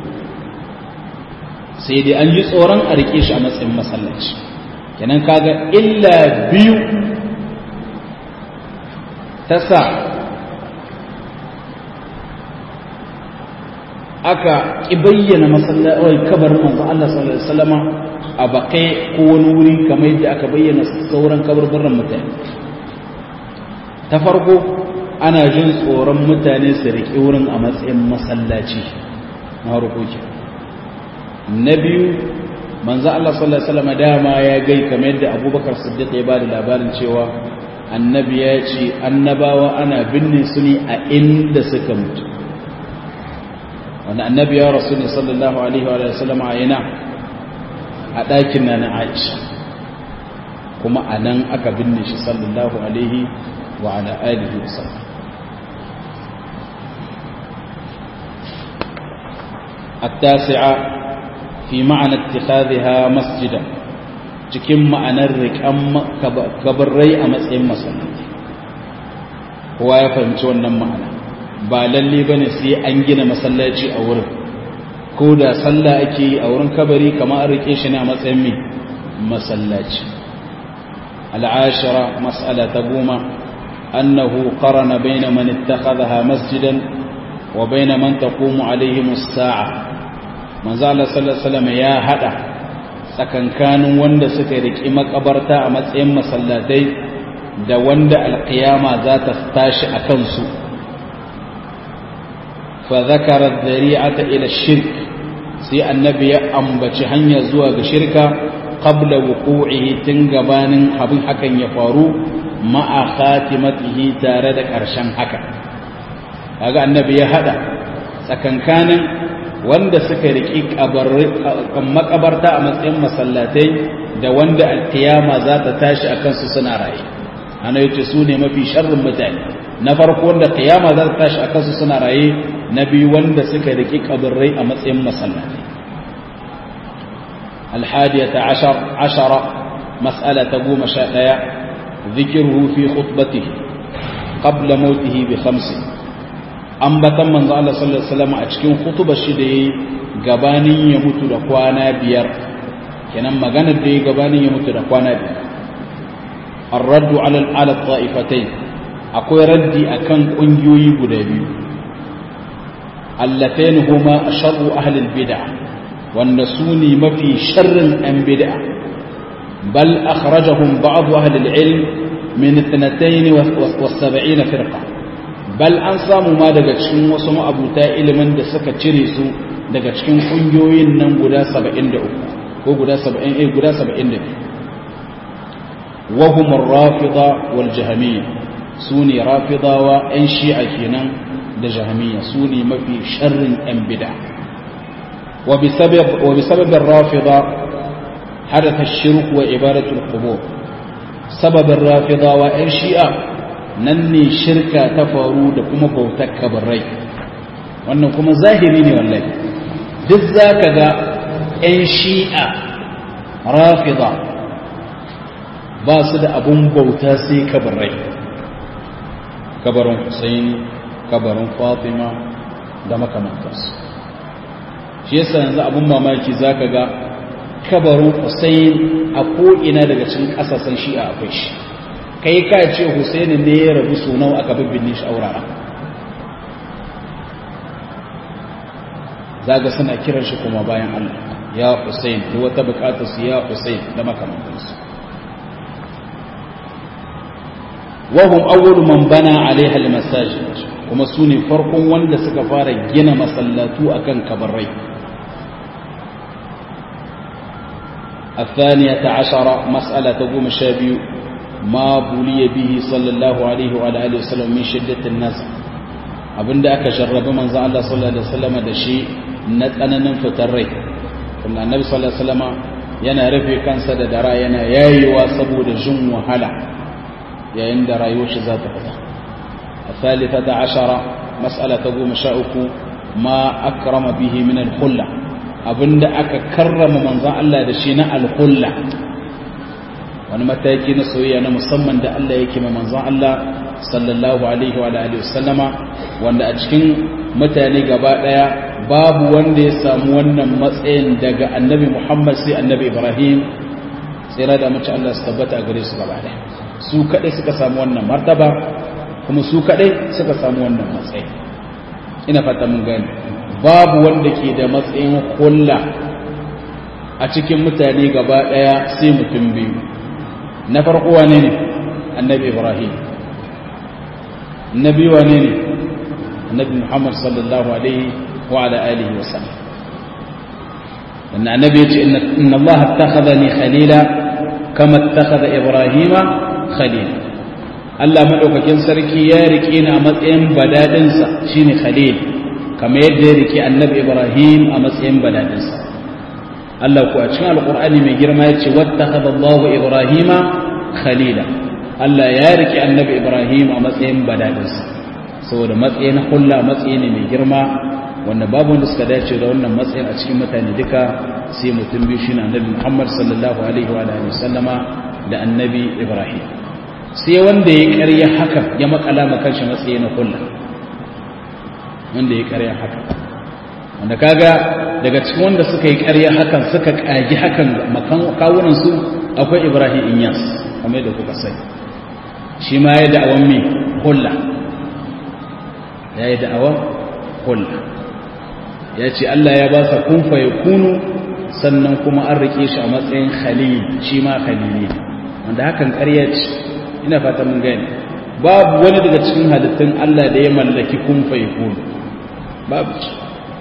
sai dai an ji tsoron a rike shi a matsayin masallaci kenan kaga illa biyu ta sa aka ƙi bayyana masallaci kabarin manzo Allah sallallahu alaihi wasallama a bakai ko wani wuri kamar yadda aka bayyana sauran kabarbaran mutane ta farko ana jin tsoron mutane su riƙe wurin a matsayin masallaci na harkoki na biyu manzo Allah sallallahu alaihi wasallama dama ya gai kamar yadda Abubakar Siddiq ya bada labarin cewa annabi ya ce annabawa ana binne su ne a inda suka mutu wanda annabi ya rasu ne sallallahu alaihi wa sallam a yana a ɗakin na na aisha kuma a nan aka binne shi sallallahu alaihi wa ala alihi wa sallam التاسعة في معنى اتخاذها مسجدا cikin ma'anar riƙan kabarrai a matsayin masallaci kowa ya fahimci wannan ma'ana ba lalle bane sai an gina masallaci a wurin ko da sallah ake yi a wurin kabari kamar an rike shi ne a matsayin mai masallaci al'ashara mas'ala ta goma annahu qarana baina man ittakhadha masjidan wa baina man taqumu alayhi as-sa'a manzo Allah sallallahu alaihi wasallam ya hada tsakankanin wanda suka riki makabarta a matsayin masallatai da wanda alqiyama za ta tashi a kansu فذكر الذريعة إلى الشرك سي النبي أنبت هنيا زواج شركة قبل وقوعه تنقبان حبن حكا يفارو مع خاتمته تاردك أرشان حكا هذا النبي هذا سكن كان wanda suka riƙi makabarta a matsayin masallatai da wanda alkiyama za ta tashi a kansu suna raye ana yace su ne mafi sharrin mutane na farko wanda kiyama za ta tashi a kansu suna raye na biyu wanda suka riƙi kaburrai a matsayin masallatai alhadiyata ashara mas'ala ta goma sha ɗaya zikiruhu fi khutbatihi qabla mautihi bi khamsi ambatan manzo Allah sallallahu alaihi wasallam a cikin khutubar shi da yayi gabanin ya mutu da kwana biyar kenan maganar da yayi gabanin ya mutu da kwana biyar الرد على على الطائفتين akwai raddi akan kungiyoyi guda biyu allatain huma sharru ahli albid'ah wanda suni mafi sharrin an bid'a bal akhrajahum ba'd ahli alilm min 72 firqa bal an samu ma daga cikin wasu ma'abuta ilimin da suka cire su daga cikin kungiyoyin nan guda 73 ko guda 70 eh guda 72 وهم الرافضة والجهمية سوني رافضة وإن شيعة كنا لجهمية سوني ما في شر أم بدع وبسبب, وبسبب الرافضة حدث الشرك وعبادة القبور سبب الرافضة وإن شيعة نني شركة تفارو دكما بوتك بالري wannan kuma zahiri ne wallahi duk zaka ga 'yan shi'a rafida ba su da abun bauta sai kabarai kabarin Hussein kabarin Fatima da makamantarsu shi yasa yanzu abun mamaki zaka ga kabarin Hussein a ko'ina daga cikin ƙasashen shi'a akwai shi kai ka ce Hussein ne ya rabu sunau aka bibbinne shi aurara zaga suna kiran shi kuma bayan Allah ya Hussein da wata bukatarsu ya Hussein da makamantarsu وهم أول من بنى عليها المساجد kuma su ne farkon wanda suka fara gina masallatu akan kabarai الثانية عشر مسألة تقوم شابي ما بلي به صلى الله عليه وعلى آله وسلم من شدة النزع abinda aka jarrabi manzo Allah sallallahu alaihi wasallam da shi na tsananin fitar rai kuma annabi sallallahu alaihi wasallam yana rufe kansa da dara yana yayewa saboda jin wahala yayin da rayuwar shi za ta fita الثالثة عشرة مسألة تقوم شاؤك ما أكرم به من الخلة أبند أكا كرم من ذا الله دشينا الخلة wani mataki na soyayya na musamman da Allah yake ma manzon Allah sallallahu alaihi wa alihi wasallama wanda a cikin mutane gaba daya babu wanda ya samu wannan matsayin daga annabi Muhammad sai annabi Ibrahim tsira da mace Allah su tabbata a gare su gaba daya su kadai suka samu wannan martaba kuma su kadai suka samu wannan matsayi ina fata mun gani babu wanda ke da matsayin kulla a cikin mutane gaba daya sai mutum biyu na farko wane ne annabi Ibrahim nabi wane ne annabi Muhammad sallallahu alaihi wa ala alihi wa sallam أن النبي يقول إن الله اتخذني خليلا كما اتخذ إبراهيم خليلا Allah maɗaukakin sarki ya rike ni a matsayin badadinsa shine Khalil kamar yadda ya rike annabi Ibrahim a matsayin badadinsa Allah ku a cikin alƙur'ani mai girma ya ce wattakhadha Allahu Ibrahima khalila Allah ya rike annabi Ibrahim a matsayin badadinsa saboda matsayin hulla matsayi ne mai girma wanda babu wanda suka dace da wannan matsayin a cikin mutane duka sai mutum biyu shine annabi Muhammad sallallahu alaihi wa alihi sallama da annabi Ibrahim sai wanda ya ƙarya haka ya makala ma kanshi matsayi na kulla wanda ya ƙarya haka wanda kaga daga cikin wanda suka yi ƙarya hakan suka ƙagi hakan makan kawunan su akwai Ibrahim Inyas kamar yadda kuka sani shi ma ya da'awan me kulla ya yi da'awan kulla ya ce Allah ya ba sa kunfa ya kunu sannan kuma an rike shi a matsayin khalil shi ma khalili wanda hakan ƙarya ce ina fata mun gani babu wani daga cikin halittun Allah da ya mallaki kunfa ya kunu babu ci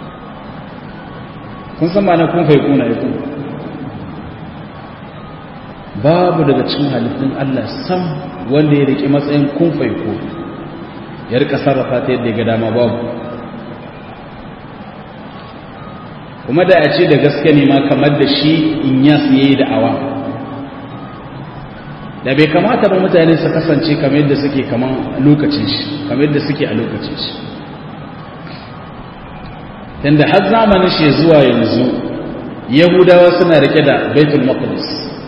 kun san ma'ana kunfa ya kuna ya kunu babu daga cikin halittun Allah sam wanda ya rike matsayin kunfa ya kunu ya rika sarrafa ta yadda ya ga dama babu kuma da a ce da gaske ne ma kamar da shi in yas ya yi da'awa da bai kamata ba mutane su kasance kamar yadda suke kamar lokacin shi kamar yadda suke a lokacin shi tunda har zamanin shi zuwa yanzu yahudawa suna rike da baitul maqdis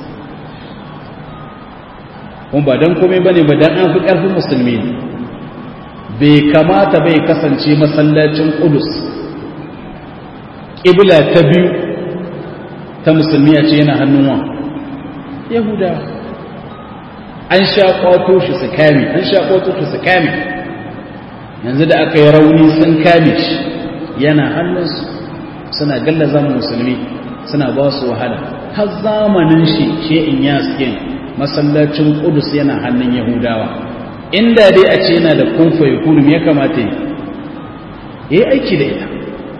kuma ba don komai bane ba dan an fi karfin musulmi ne bai kamata bai kasance masallacin qudus ƙibla ta biyu ta musulmi a ce yana hannun wa yahuda an sha ƙwato shi su kame an sha ƙwato shi su kame yanzu da aka yi rauni sun kame shi yana hannunsu suna galla zaman musulmi suna ba su wahala har zamanin shi she'in yaskin masallacin kudus yana hannun yahudawa inda dai a ce yana da kunfa ya kunu ya kamata yi yi aiki da ita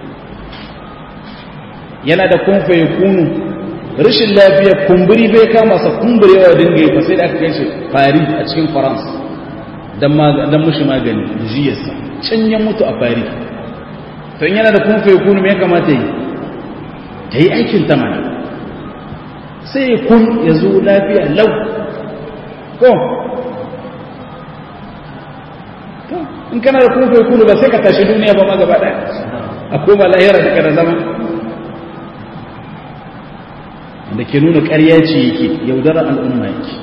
yana da kunfa ya kunu rashin lafiya kumburi bai kama sa kumburewa dinga yi fa sai da aka kai shi fari a cikin faransa don mushi magani jiyarsa can ya mutu a fari to in yana da kunfa ya kunu ya kamata yi ta yi aikin ta mana sai kun ya zo lafiya lau ko in kana da kunfa ya kunu ba sai ka tashi duniya ba ma gaba ɗaya a koma lahira da kada zama da ke nuna ƙarya ce yake yaudarar al'umma yake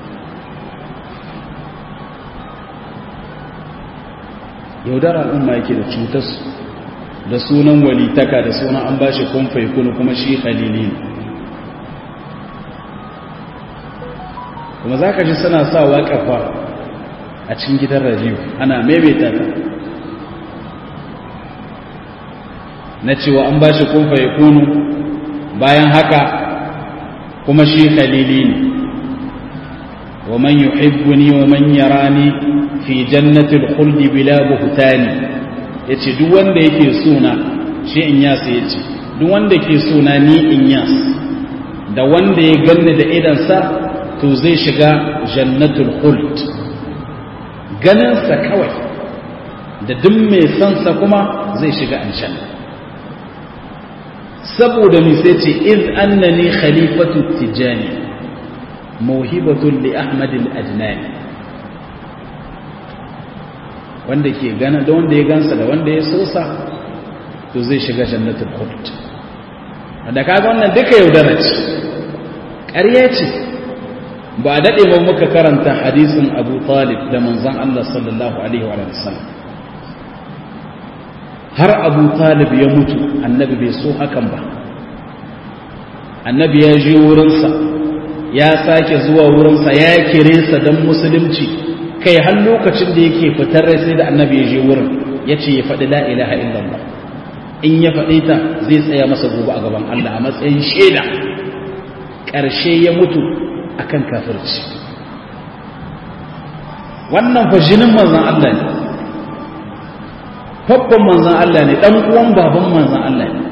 yaudarar al'umma yake da cutarsu da sunan walitaka da sunan an ba shi kumfai kunu kuma shi halili ne kuma za ka ji suna sa waƙafa a cikin gidan rajiyu ana maimaita ta na cewa an ba shi kumfai kunu bayan haka kuma shi khalili ne wa man yuhibbuni wa man yarani fi jannatil khuldi bila buhtani yace duk wanda yake suna shi in yas yace duk wanda yake suna ni in yas da wanda ya ganni da idan sa to zai shiga jannatul khuld ganin sa kawai da duk mai san sa kuma zai shiga aljanna saboda mi sai ce iz annani khalifatu tijani mawhibatun li ahmad al-ajnani wanda ke gana da wanda ya gansa da wanda ya sosa to zai shiga jannatul khuld da kaga wannan duka yaudara ce ƙarya ce ba a daɗe ba muka karanta hadisin abu talib da manzan Allah sallallahu alaihi wa sallam har abu talib ya mutu annabi bai so hakan ba annabi ya je wurinsa ya sake zuwa wurinsa ya kire sa don musulunci kai har lokacin da yake fitar rai sai da annabi ya je wurin ya ce ya faɗi la ilaha illallah in ya faɗi ta zai tsaya masa gobe a gaban Allah a matsayin shaida ƙarshe ya mutu akan kafirci wannan fa jinin manzan Allah ne babban manzan Allah ne ɗan uwan baban manzan Allah ne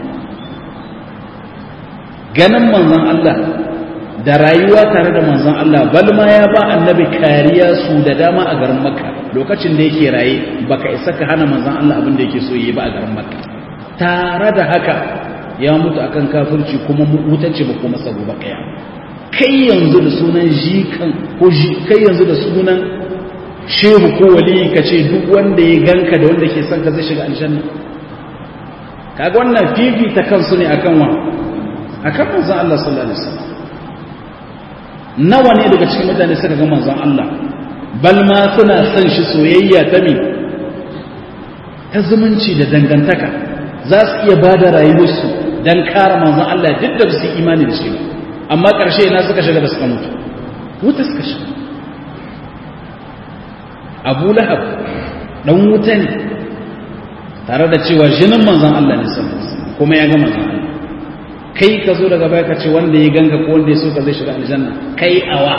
ganin manzan Allah da rayuwa tare da manzan Allah balma ya ba annabi kariya su da dama a garin makka lokacin da yake raye baka isa ka hana manzan Allah abin da yake so yi ba a garin makka tare da haka ya mutu akan kafirci kuma mutacce ba kuma sabo ba kaya kai yanzu da sunan jikan ko kai yanzu da sunan shehu ko wali ka ce duk wanda ya ganka da wanda ke son ka zai shiga aljanna kaga wannan fifita kansu ne akan wa akan manzon Allah sallallahu alaihi wasallam nawa ne daga cikin mutane suka ga manzon Allah bal ma suna son shi soyayya ta me ta zumunci da dangantaka za su iya ba da rayuwarsu don kare manzon Allah duk da su imani da shi ba amma ƙarshe na suka shiga da suka mutu wuta suka shiga abu lahab ɗan wuta ne tare da cewa jinin manzon Allah ne sallallahu kuma ya ga manzon Allah kai ka zo daga baya ka ce wanda ya ganga ko wanda ya so ka zai shiga aljanna kai awa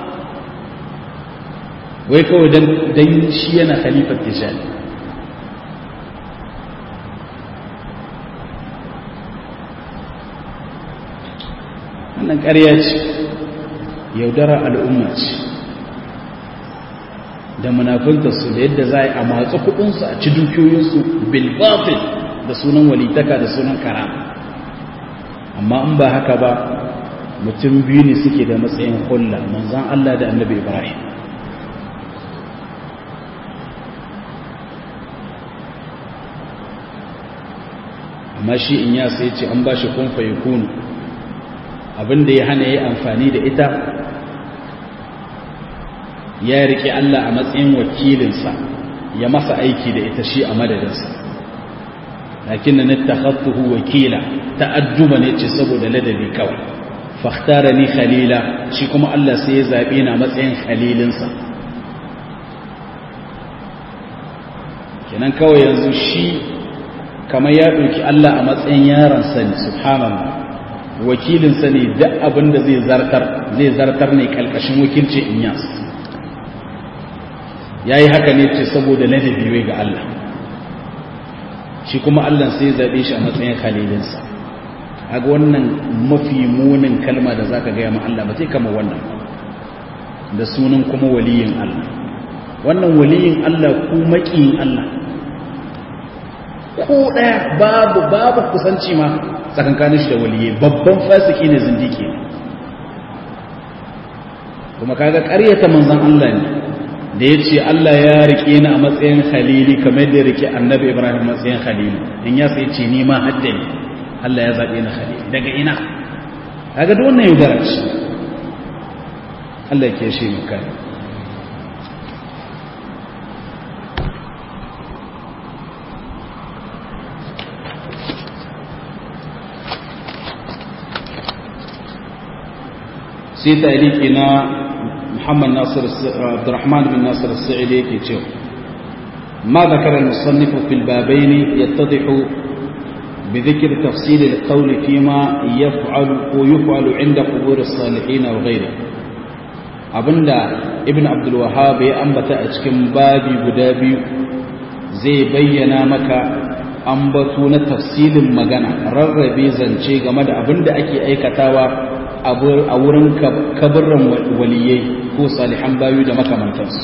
wai kawai dan dan shi yana khalifar tijani wannan ƙarya ce yaudara al'umma ce da munafintarsu da yadda za a yi a matsa kudinsu a ci dukiyoyinsu bilbafin da sunan walitaka da sunan kara amma in ba haka ba mutum biyu ne suke da matsayin hulla manzan Allah da annabi Ibrahim amma shi in ya sai ce an ba shi kun kunu abinda ya hana ya amfani da ita ya riƙe Allah a matsayin wakilinsa ya masa aiki da ita shi a madadinsa lakin na takhattuhu wakila ta'ajjuba ne ce saboda ladabi kawai fakhtara ni khalila shi kuma Allah sai ya zabe na matsayin khalilinsa kenan kawai yanzu shi kamar ya ɗauki Allah a matsayin yaransa ne subhanallah wakilinsa ne duk abin da zai zartar zai zartar ne kalkashin wakilci in yas ya yi haka ne ce saboda ladabi wai ga Allah shi kuma Allah sai zaɓe shi a matsayin khalilinsa a ga wannan mafi munin kalma da za ka gaya ma Allah ba zai kama wannan da sunan kuma waliyin Allah wannan waliyin Allah ko maƙiyin Allah ko ɗaya babu babu kusanci ma tsakankanin shi da waliyai babban fasiki ne zindiki ne kuma kaga ƙaryata manzon Allah ne da ya ce Allah ya rike ni a matsayin khalili kamar da ya rike annabi Ibrahim matsayin khalili in ya sai ce ni ma hadda ne Allah ya zaɓe ni khalili daga ina kaga da wannan yaudara ce Allah ke shi mu kai sai tariki na محمد ناصر عبد الرحمن بن ناصر السعدي كيتشو ما ذكر المصنف في البابين يتضح بذكر تفصيل القول فيما يفعل ويفعل عند قبور الصالحين وغيره abinda ibn abdul wahhab ya ambata a cikin babi guda biyu zai bayyana maka ambato na tafsilin magana rarrabe zance game da abinda ake aikatawa a wurin kaburran waliyai ko salihan bayu da makamantansu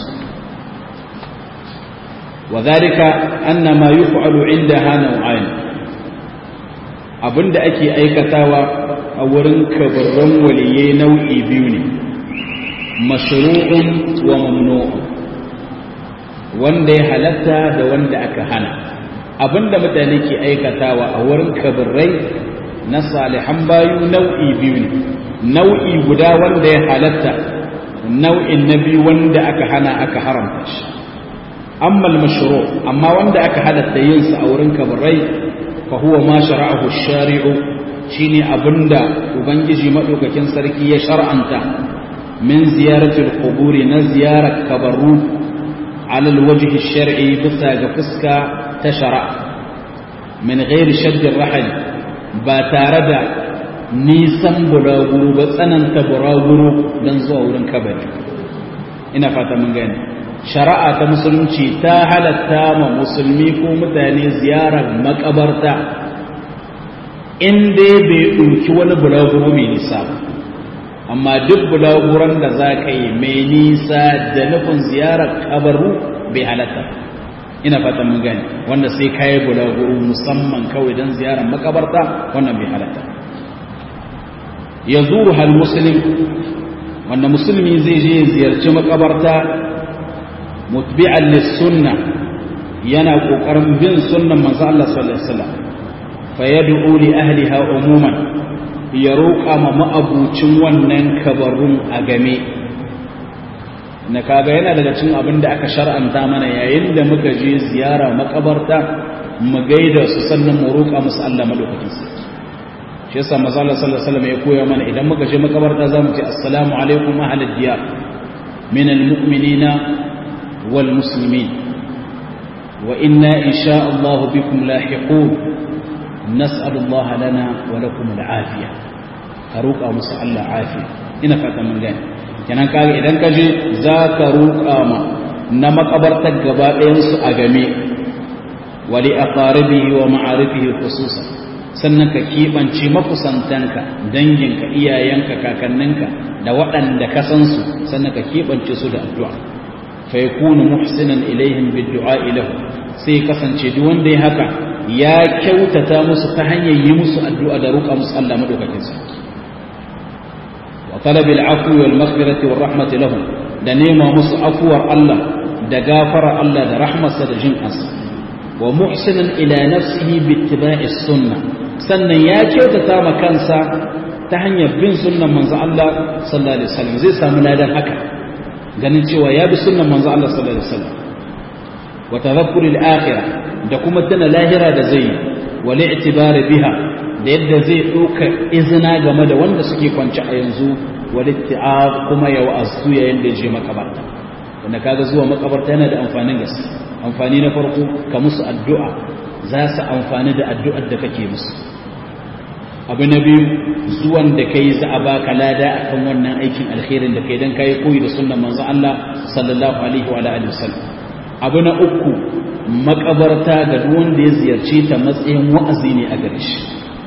wa zalika anna ma yuf'alu indaha naw'ain abinda ake aikatawa a wurin kaburran waliyai nau'i biyu ne mashru'un wa mamnu'un wanda ya halatta da wanda aka hana abinda mutane ke aikatawa a wurin kaburrai na salihan bayu nau'i biyu ne nau'i guda wanda ya halatta nau'in na biyu wanda aka hana aka haramta shi amma al-mashru amma wanda aka halatta yin sa a wurin kabarai fa huwa ma shara'ahu ash-shari'u shine abinda ubangiji madaukakin sarki ya shar'anta min ziyaratul quburi na ziyarar kabaru ala al-wajhi ash-shar'i bisa ga fuska ta shari'a min ghairi shadd ar-rahal ba tare da nisan buraguru ba tsananta buraguru don zuwa wurin kabari ina fata mun gani shari'a ta musulunci ta halatta ma musulmi ko mutane ziyarar makabarta in dai bai ɗauki wani bulaguro mai nisa ba amma duk bulaguron da za ka yi mai nisa da nufin ziyarar kabaru bai halatta ina fatan mun gani wanda sai ka yi bulaguro musamman kawai don ziyarar makabarta wannan bai halatta ya zuru hal musulmi wanda musulmi zai je ziyarci makabarta mutbi'an lissunna yana kokarin bin sunnan manzo Allah sallallahu alaihi wasallam fa yad'u li ahliha umuman ya roƙa ma ma'abucin wannan kabarun a game na kaga yana daga cikin abin da aka shar'anta mana yayin da muka je ziyara makabarta mu gaida su sannan mu roƙa musu Allah madaukakin sarki shi yasa manzo Allah sallallahu alaihi wasallam ya koya mana idan muka je makabarta zamu ce assalamu alaikum ahlal diyar min almu'minina wal muslimin wa inna insha Allah bikum lahiqun nas'al Allah lana wa lakum al'afiya ka roƙa musu Allah afiya ina fata mun gane kenan kaga idan ka je za ka roƙa ma na makabartar gaba ɗayan su a game wa li aqaribihi wa ma'arifihi khususan sannan ka keɓance makusantanka danginka iyayenka kakanninka da waɗanda ka san su sannan ka keɓance su da addu'a fa yakunu muhsinan ilaihim bid-du'a ilahu sai kasance duk wanda ya haka ya kyautata musu ta hanyar yi musu addu'a da roƙa musu Allah madaukakin sarki wa talabil afwi wal maghfirati war rahmati lahum da nema musu afuwar Allah da gafara Allah da rahmarsa da jin kansa wa muhsinan ila nafsihi bi ittiba'i sunnah sannan ya kyautata ma kansa ta hanyar bin sunnan manzo Allah sallallahu alaihi wasallam zai samu ladan haka ganin cewa ya bi sunnan manzo Allah sallallahu alaihi wasallam wa tadhakkuri al-akhirah da kuma tana lahira da zai wa li'tibar biha da yadda zai doka izina game da wanda suke kwance a yanzu wa litti'ab kuma ya wa'azu yayin da je makabarta wanda kaga zuwa makabarta yana da amfanin gaske amfani na farko ka musu addu'a za su amfani da addu'ar da kake musu abu na biyu zuwan da kai za a baka lada akan wannan aikin alkhairin da kai dan kai koyi da sunnan manzo Allah sallallahu alaihi wa alihi wasallam abu na uku makabarta ga duk wanda ya ziyarce ta matsayin wa'azi ne a gare shi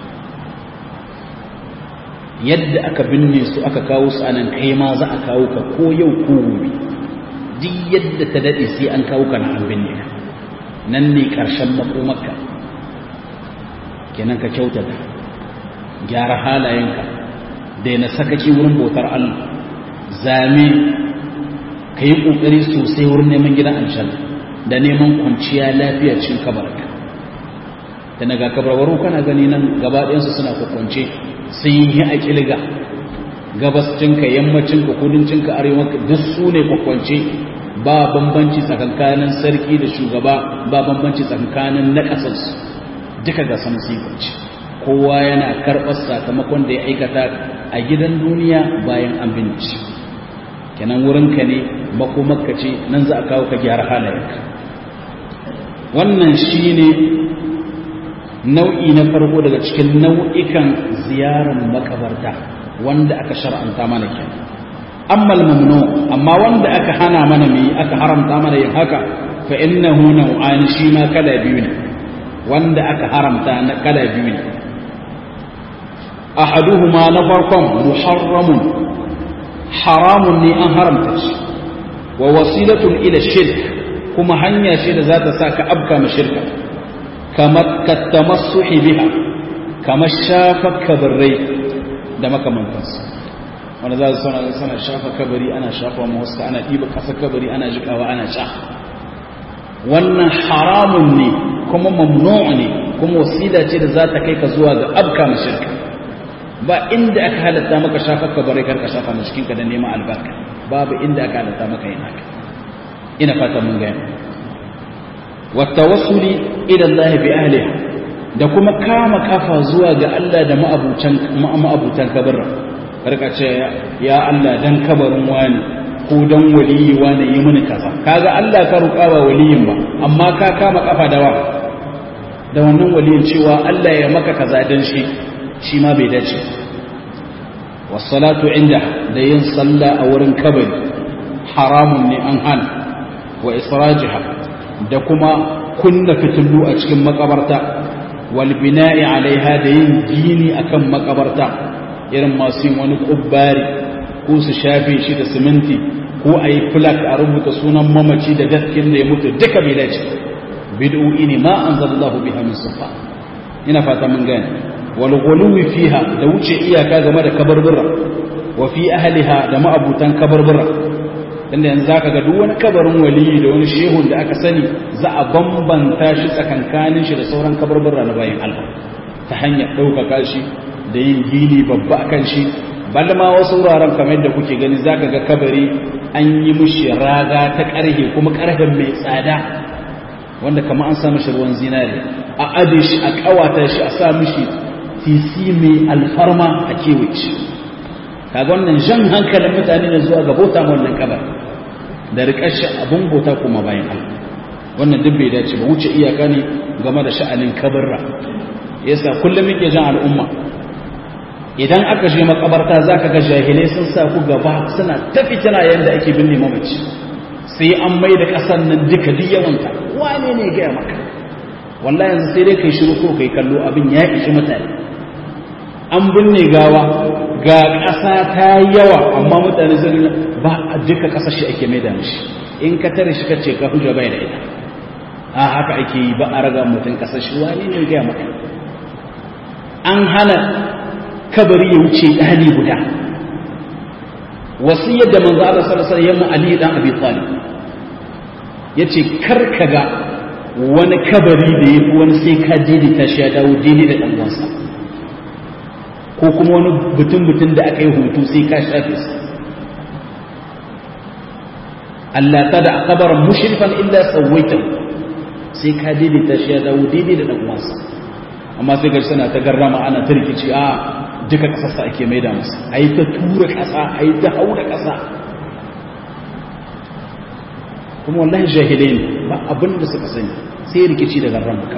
yadda aka binne su aka kawo su anan kai ma za a kawo ka ko yau ko gobe duk yadda ta dade sai an kawo ka na an binne ka nan ne karshen makomarka kenan ka kyautata gyara halayenka daina sakaki wurin bautar Allah zame ka yi ƙoƙari sosai wurin neman gidan aljanna da neman kwanciya lafiya cin kabarka da naga kabarwaru kana gani nan gaba ɗayansu suna kwakwance sun yi a ƙilga gabascinka yammacinka kudancinka arewanka duk su ne kwakwance ba bambanci tsakankanin sarki da shugaba ba bambanci tsakankanin na ƙasarsu duka ga samun sifanci kowa yana karɓar sakamakon da ya aikata a gidan duniya bayan an binci kenan wurinka ne makomarka ce nan za a kawo ka gyara halayenka wannan shi ne nau'i na farko daga cikin nau'ikan ziyarar makabarta wanda aka shar'anta mana ke amma mamnu amma wanda aka hana mana mai aka haramta mana yin haka fa innahu nau'an shi ma kala biyu ne wanda aka haramta na kala biyu ne ahaduhuma na farkon muharramun haramun ne an haramta shi wa wasilatun ila shirk kuma hanya ce da za ta sa ka abka ma shirka kamar kattamassuhi biha kamar shafa kabarai da makamantansu wanda za su sana sana shafa kabari ana shafa mawaska ana ɗiba ƙasa kabari ana jikawa ana sha wannan haramun ne kuma mamnu ne kuma wasila ce da za ta kai ka zuwa ga abka ma shirka ba inda aka halatta maka shafa kabari kar ka shafa cikin ka da neman albarka babu inda aka halatta maka yin haka ina fata mun ga wa tawassuli ila Allah bi ahliha da kuma kama kafa zuwa ga Allah da ma'abutan ma'abutan kabarin karka ce ya Allah dan kabarin wani ko dan waliyi wani yi mini kaza kaga Allah ka roƙa ba waliyin ba amma ka kama kafa da wa da wannan waliyin cewa Allah ya maka kaza dan shi shi ma bai dace wassalatu inda da yin sallah a wurin kabari haramun ne an hana wa israjiha da kuma kunna fitullu a cikin makabarta wal bina'i alaiha da yin gini akan makabarta irin masu yin wani kubbari ko su shafe shi da siminti ko a yi flak a rubuta sunan mamaci da gaskin da ya mutu duka bai dace bid'o'i ne ma anzalallahu biha min sultan ina fata mun gane wal ghuluwi fiha da wuce iyaka game da kabarbura wa fi ahliha da ma'abutan kabarbura inda yanzu zaka ga duk wani kabarin waliyi da wani shehun da aka sani za a bambanta shi tsakankanin shi da sauran kabarbura na bayan Allah ta hanyar ɗaukaka shi da yin gini babba akan shi bal ma wasu wuraren kamar da kuke gani zaka ga kabari an yi mishi raga ta ƙarhe kuma ƙarfen mai tsada wanda kama an sa mishi ruwan zinare a ade shi a ƙawata shi a sa mishi tisi mai alfarma a kewaye shi kaga wannan jan hankalin mutane ne zuwa ga bauta wannan kabar da riƙar shi abun bauta kuma bayan Allah wannan duk bai dace ba wuce iyaka ne game da sha'anin kabarra yasa kullum yake jan al'umma idan aka je makabarta zaka ga jahilai sun sa ku gaba suna ta fitina yanda ake binne mamaci sai an mai da ƙasar nan duka duk yawanta wane ne gaya maka wallahi yanzu sai dai kai shiru ko kai kallo abin ya ishi mutane an binne gawa ga ƙasa ta yawa amma mutane sun ba a duka ƙasar shi ake mai da mishi in ka tare shi kace ka hujja bai da ita a haka ake yi ba a raga mutum ƙasar shi wane ne gaya maka an hana kabari ya wuce ɗani guda wasiyar da manzo Allah sallallahu alaihi wasallam Ali dan Abi Talib yace karkaga wani kabari da yafi wani sai ka daidaita shi ya dawo daidai da dan uwansa ko kuma wani butun butun da aka yi hutu sai ka shafe su Allah ta da kabarin mushrifan illa sawaita sai ka daidaita shi ya dawo daidai da dan uwansa amma sai ga suna ta garrama ana ta rikici a duka kasarsa ake maida masa a yi ta tura kasa a yi ta haura kasa kuma wallahi jahilai ne ba abin da suka sani sai rikici da garran maka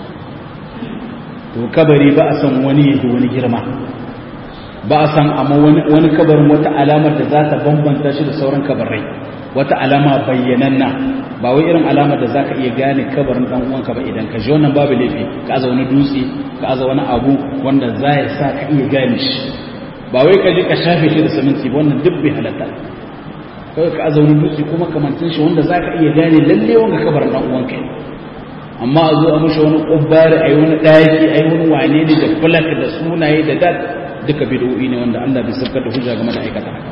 to kabari ba a san wani yadda wani girma ba a san amma wani kabarin wata alamar da za ta bambanta shi da sauran kabarai wata alama bayyananna ba wai irin alamar da zaka iya gane kabarin dan uwanka ba idan ka ji wannan babu laifi ka aza wani dutse ka aza wani abu wanda za ya sa ka iya gane shi ba wai ka je ka shafe shi da siminti ba wannan duk bai halatta kawai ka aza wani dutse kuma kamantin shi wanda za ka iya gane lalle wanga kabarin dan uwanka amma a zo a mushi wani kubbari a yi wani ɗaki a yi wani wane ne da fulak da sunaye da dad duka bid'o'i ne wanda Allah bai sabkar da hujja game da aikata haka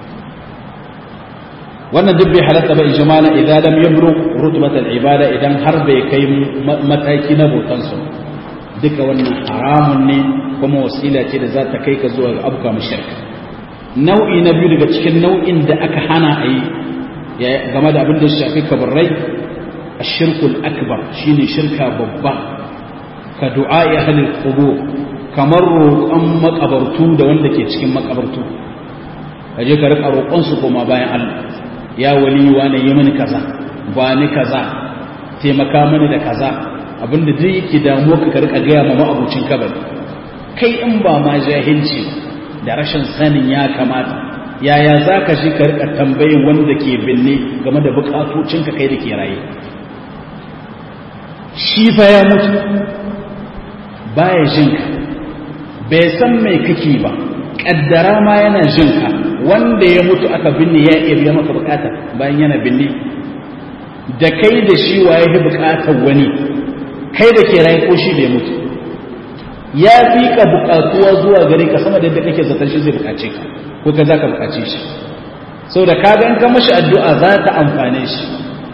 wannan duk bai halatta ba ijmala idan lam yabru rutbat al-ibada idan har bai kai mataki na bautan su duka wannan haramun ne kuma wasila ce da za ta kai ka zuwa ga abuka mushrika nau'i na biyu daga cikin nau'in da aka hana a yi game da abin da shafi kabarrai ashirkul akbar shine shirka babba ka du'a ya halin qubur kamar roƙon makabartu da wanda ke cikin makabartu kaje ka rika roƙon su koma bayan Allah ya wali wane yi mini kaza ba ni kaza taimaka mini da kaza abinda duk yake damuwa ka rika gaya ma ma'abucin kabari kai in ba ma jahilci da rashin sanin ya kamata yaya za ka shi ka rika tambayin wanda ke binne game da bukatocinka kai da ke raye shi fa ya mutu baya jinka bai san mai kake ba kaddara ma yana jinka wanda ya mutu aka binne ya iya biya maka bukata bayan yana binne da kai da shi waye ya bukatar wani kai da ke rayu ko shi bai mutu ya fi ka bukatuwa zuwa gare ka sama da yadda kake zaton shi zai bukace ka ko ka za ka bukace shi sau da ka gan ka mashi addu'a za ta amfane shi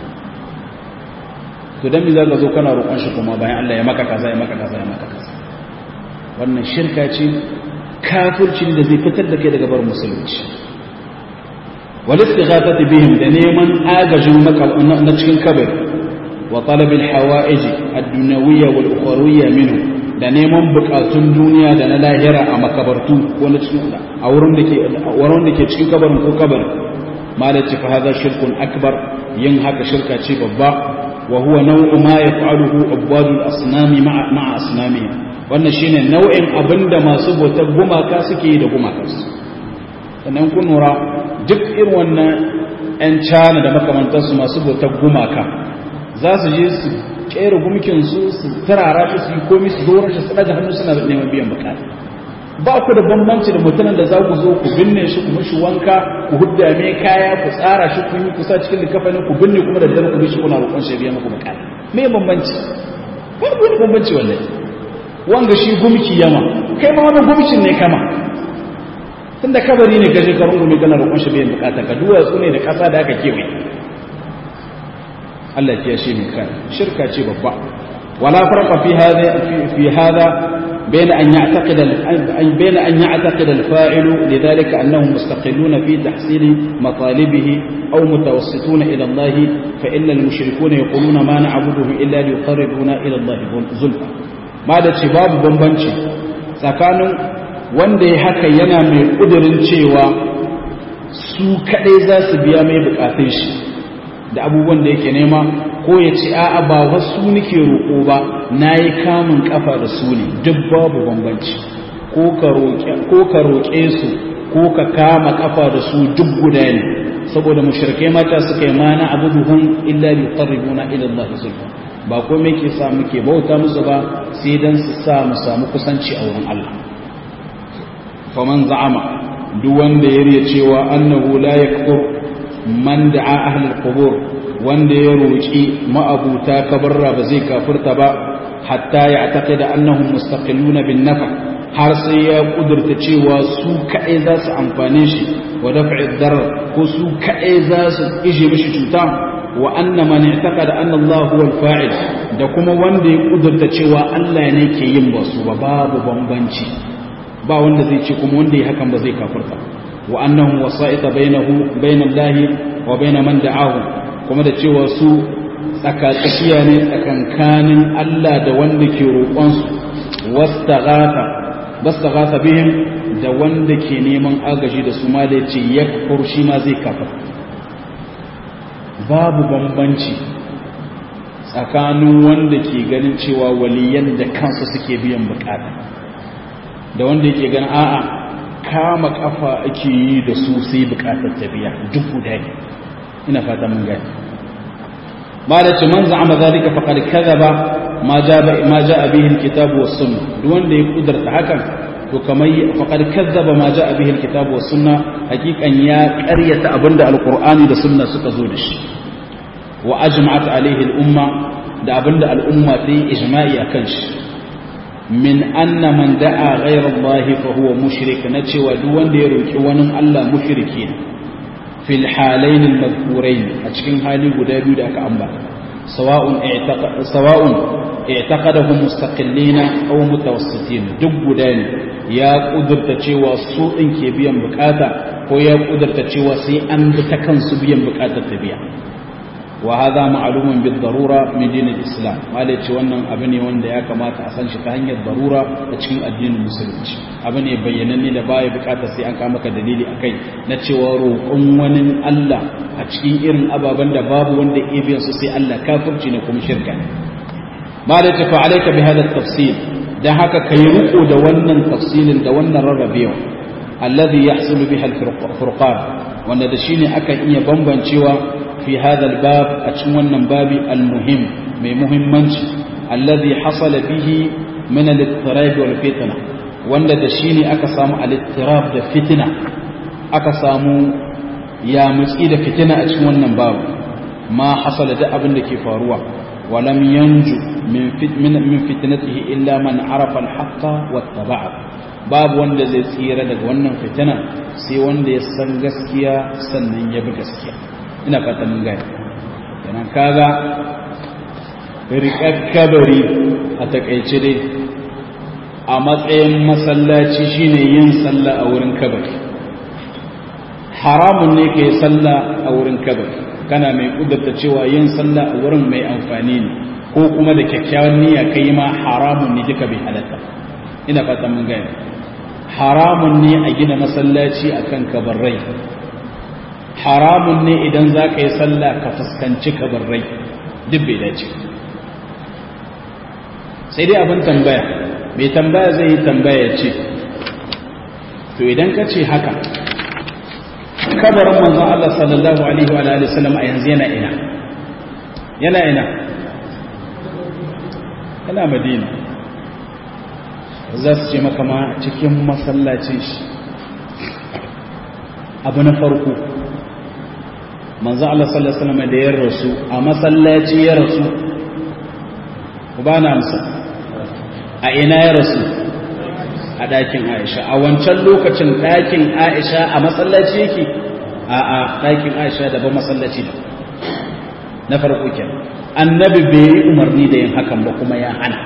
to dan me za ka zo kana roƙon shi kuma bayan Allah ya maka kaza ya maka kaza ya maka kaza wannan shirka ce kafircin da zai fitar da kai daga bar musulunci wal istighathati bihim da neman agajin na cikin kabari wa talab al hawa'ij ad-dunyawiyya wal ukhrawiyya minhu da neman bukatun duniya da na lahira a makabartu ko na cikin a wurin da ke wurin da ke cikin kabarin ko kabarin malaci fa hadha shirkun akbar yin haka shirka ce babba wa huwa naw'u ma yaf'aluhu ubadul asnami ma'a ma'a asnamihim wannan shine nau'in abinda masu bautar gumaka suke yi da gumakansu sannan kun nura duk irin wannan 'yan cana da makamantarsu masu bautar gumaka za su je su kera gumkinsu su turara shi su yi komi su zo shi su daga hannu suna neman biyan bukata ba ku da bambanci da mutumin da za ku zo ku binne shi ku mishi wanka ku hudda mai kaya ku tsara shi ku yi kusa cikin likafanin ku binne kuma da dare ku bishi kuna roƙon shi biya muku bukata me bambanci ba ku da bambanci wallahi wanga shi gumki yama kai ma wani gumkin ne kama tunda kabari ne gaje ka rungume kana roƙon shi biyan bukata ka duwatsu ne da ƙasa da aka kewaye Allah ya shi mai kai shirka ce babba wala farqa fi hada fi hada بين أن يعتقد بين أن يعتقد الفاعل لذلك أنهم مستقلون في تحصيل مطالبه أو متوسطون إلى الله فإن المشركون يقولون ما نعبدهم إلا ليقربونا إلى الله زلفى ماذا شباب بمبنشي سكانوا wanda ya haka yana mai ƙudurin cewa su kaɗai za su biya mai buƙatun shi da abubuwan da yake nema ko ya ce a'a ba wasu nake roƙo ba na yi kamun ƙafa da su ne duk babu bambanci ko ka roƙe su ko ka kama ƙafa da su duk guda ne saboda mushrikai mata suka yi mana abubuwan illa li qarribuna ila Allah zulfa ba komai ke sa muke bauta musu ba sai dan su sa mu samu kusanci a wurin Allah faman za'ama duk wanda ya riya cewa annahu la yakfur man da'a ahlul qubur wanda ya roki ma'abuta kabarra ba zai kafirta ba hatta ya taqida annahum mustaqilluna bin nafa har sai ya kudurta cewa su kai za su amfane shi wa daf'i darar ko su kai za su ije mishi cuta wa anna man i'taqada anna Allah huwa al-fa'il da kuma wanda ya kudurta cewa Allah ne ke yin basu ba babu bambanci ba wanda zai ce kuma wanda ya hakan ba zai kafirta wa annahu wasa'ita bainahu bainallahi wa bain man da'ahu kuma da cewa su tsakatsakiya ne tsakankanin Allah da wanda ke roƙon su wastaghatha bastaghatha bihim da wanda ke neman agaji da su ma da yace yakfur shi ma zai kafir babu bambanci tsakanin wanda ke ganin cewa waliyan da kansu suke biyan bukata da wanda yake ganin a'a kama kafa ake yi da su sai bukatar tabiya duk guda ne ina fata mun gani ma da ce man za'ama zalika faqad kadhaba ma jaa ma jaa bihi alkitab was sunnah duk wanda ya kudarta hakan to kamar faqad kadhaba ma jaa bihi alkitab was sunnah hakikan ya qaryata abinda alqur'ani da sunna suka zo da shi wa ajma'at alaihi al-umma da abinda al'umma ta yi ijma'i akan shi min anna man da'a ghayra Allah fa huwa mushrik na cewa duk wanda ya roki wani Allah mushriki ne fil halayn al madhkurayn a cikin hali guda biyu da aka ambata sawa'un i'taqada sawa'un i'taqadahu mustaqillina aw mutawassitin duk guda ne ya kudurta cewa su din ke biyan bukata ko ya kudurta cewa sai an bi ta kansu biyan bukatar ta biya وهذا معلوم بالضرورة من دين الإسلام ما ce wannan abu ne wanda ya kamata a san shi ta hanyar darura a cikin addinin musulunci abu ne bayyananne da baya bukata sai an kama ka dalili akai na cewa roƙon wani Allah a cikin irin ababen da babu wanda ya biyan su sai Allah kafirci ne kuma shirka ne ma da tafi alaika bi hada tafsil dan haka kai riko da wannan tafsilin da wannan rarrabewa alladhi yahsulu biha al-furqan wanda da shine akan iya bambancewa في هذا الباب أتمنى باب المهم من مهمنش الذي حصل به من الاضطراب والفتنة wanda da shi ne aka samu alittirab da fitina aka samu ya mutsi da fitina a cikin wannan babu ma hasala da abin da ke faruwa walam yanju min fitnatihi illa man arafa alhaqqa wattaba'a babu wanda zai tsira daga wannan fitina sai wanda ya san gaskiya sannan ya bi gaskiya ina fata mun gani yana kaga riƙar kabari a takaice dai a matsayin masallaci shine yin sallah a wurin kabari haramun ne ka yi sallah a wurin kabari kana mai kudurta cewa yin sallah a wurin mai amfani ne ko kuma da kyakkyawan niyya ka yi ma haramun ne duka bai halatta ina fata mun gani haramun ne a gina masallaci akan kabarrai haramun ne idan za ka yi sallah ka fuskanci kabarrai duk bai dace sai dai abin tambaya mai tambaya zai yi tambaya ce to idan ka ce haka kabarin manzon Allah sallallahu alaihi wa alihi wasallam a yanzu yana ina yana ina yana madina za su ce maka ma cikin masallacin shi abu na farko manzo Allah sallallahu alaihi wasallam da ya rasu a masallaci ya rasu ku ba na amsa a ina ya rasu a ɗakin Aisha a wancan lokacin ɗakin Aisha a masallaci yake a a ɗakin Aisha da ba masallaci da na farko kenan annabi bai yi umarni da yin hakan ba kuma ya hana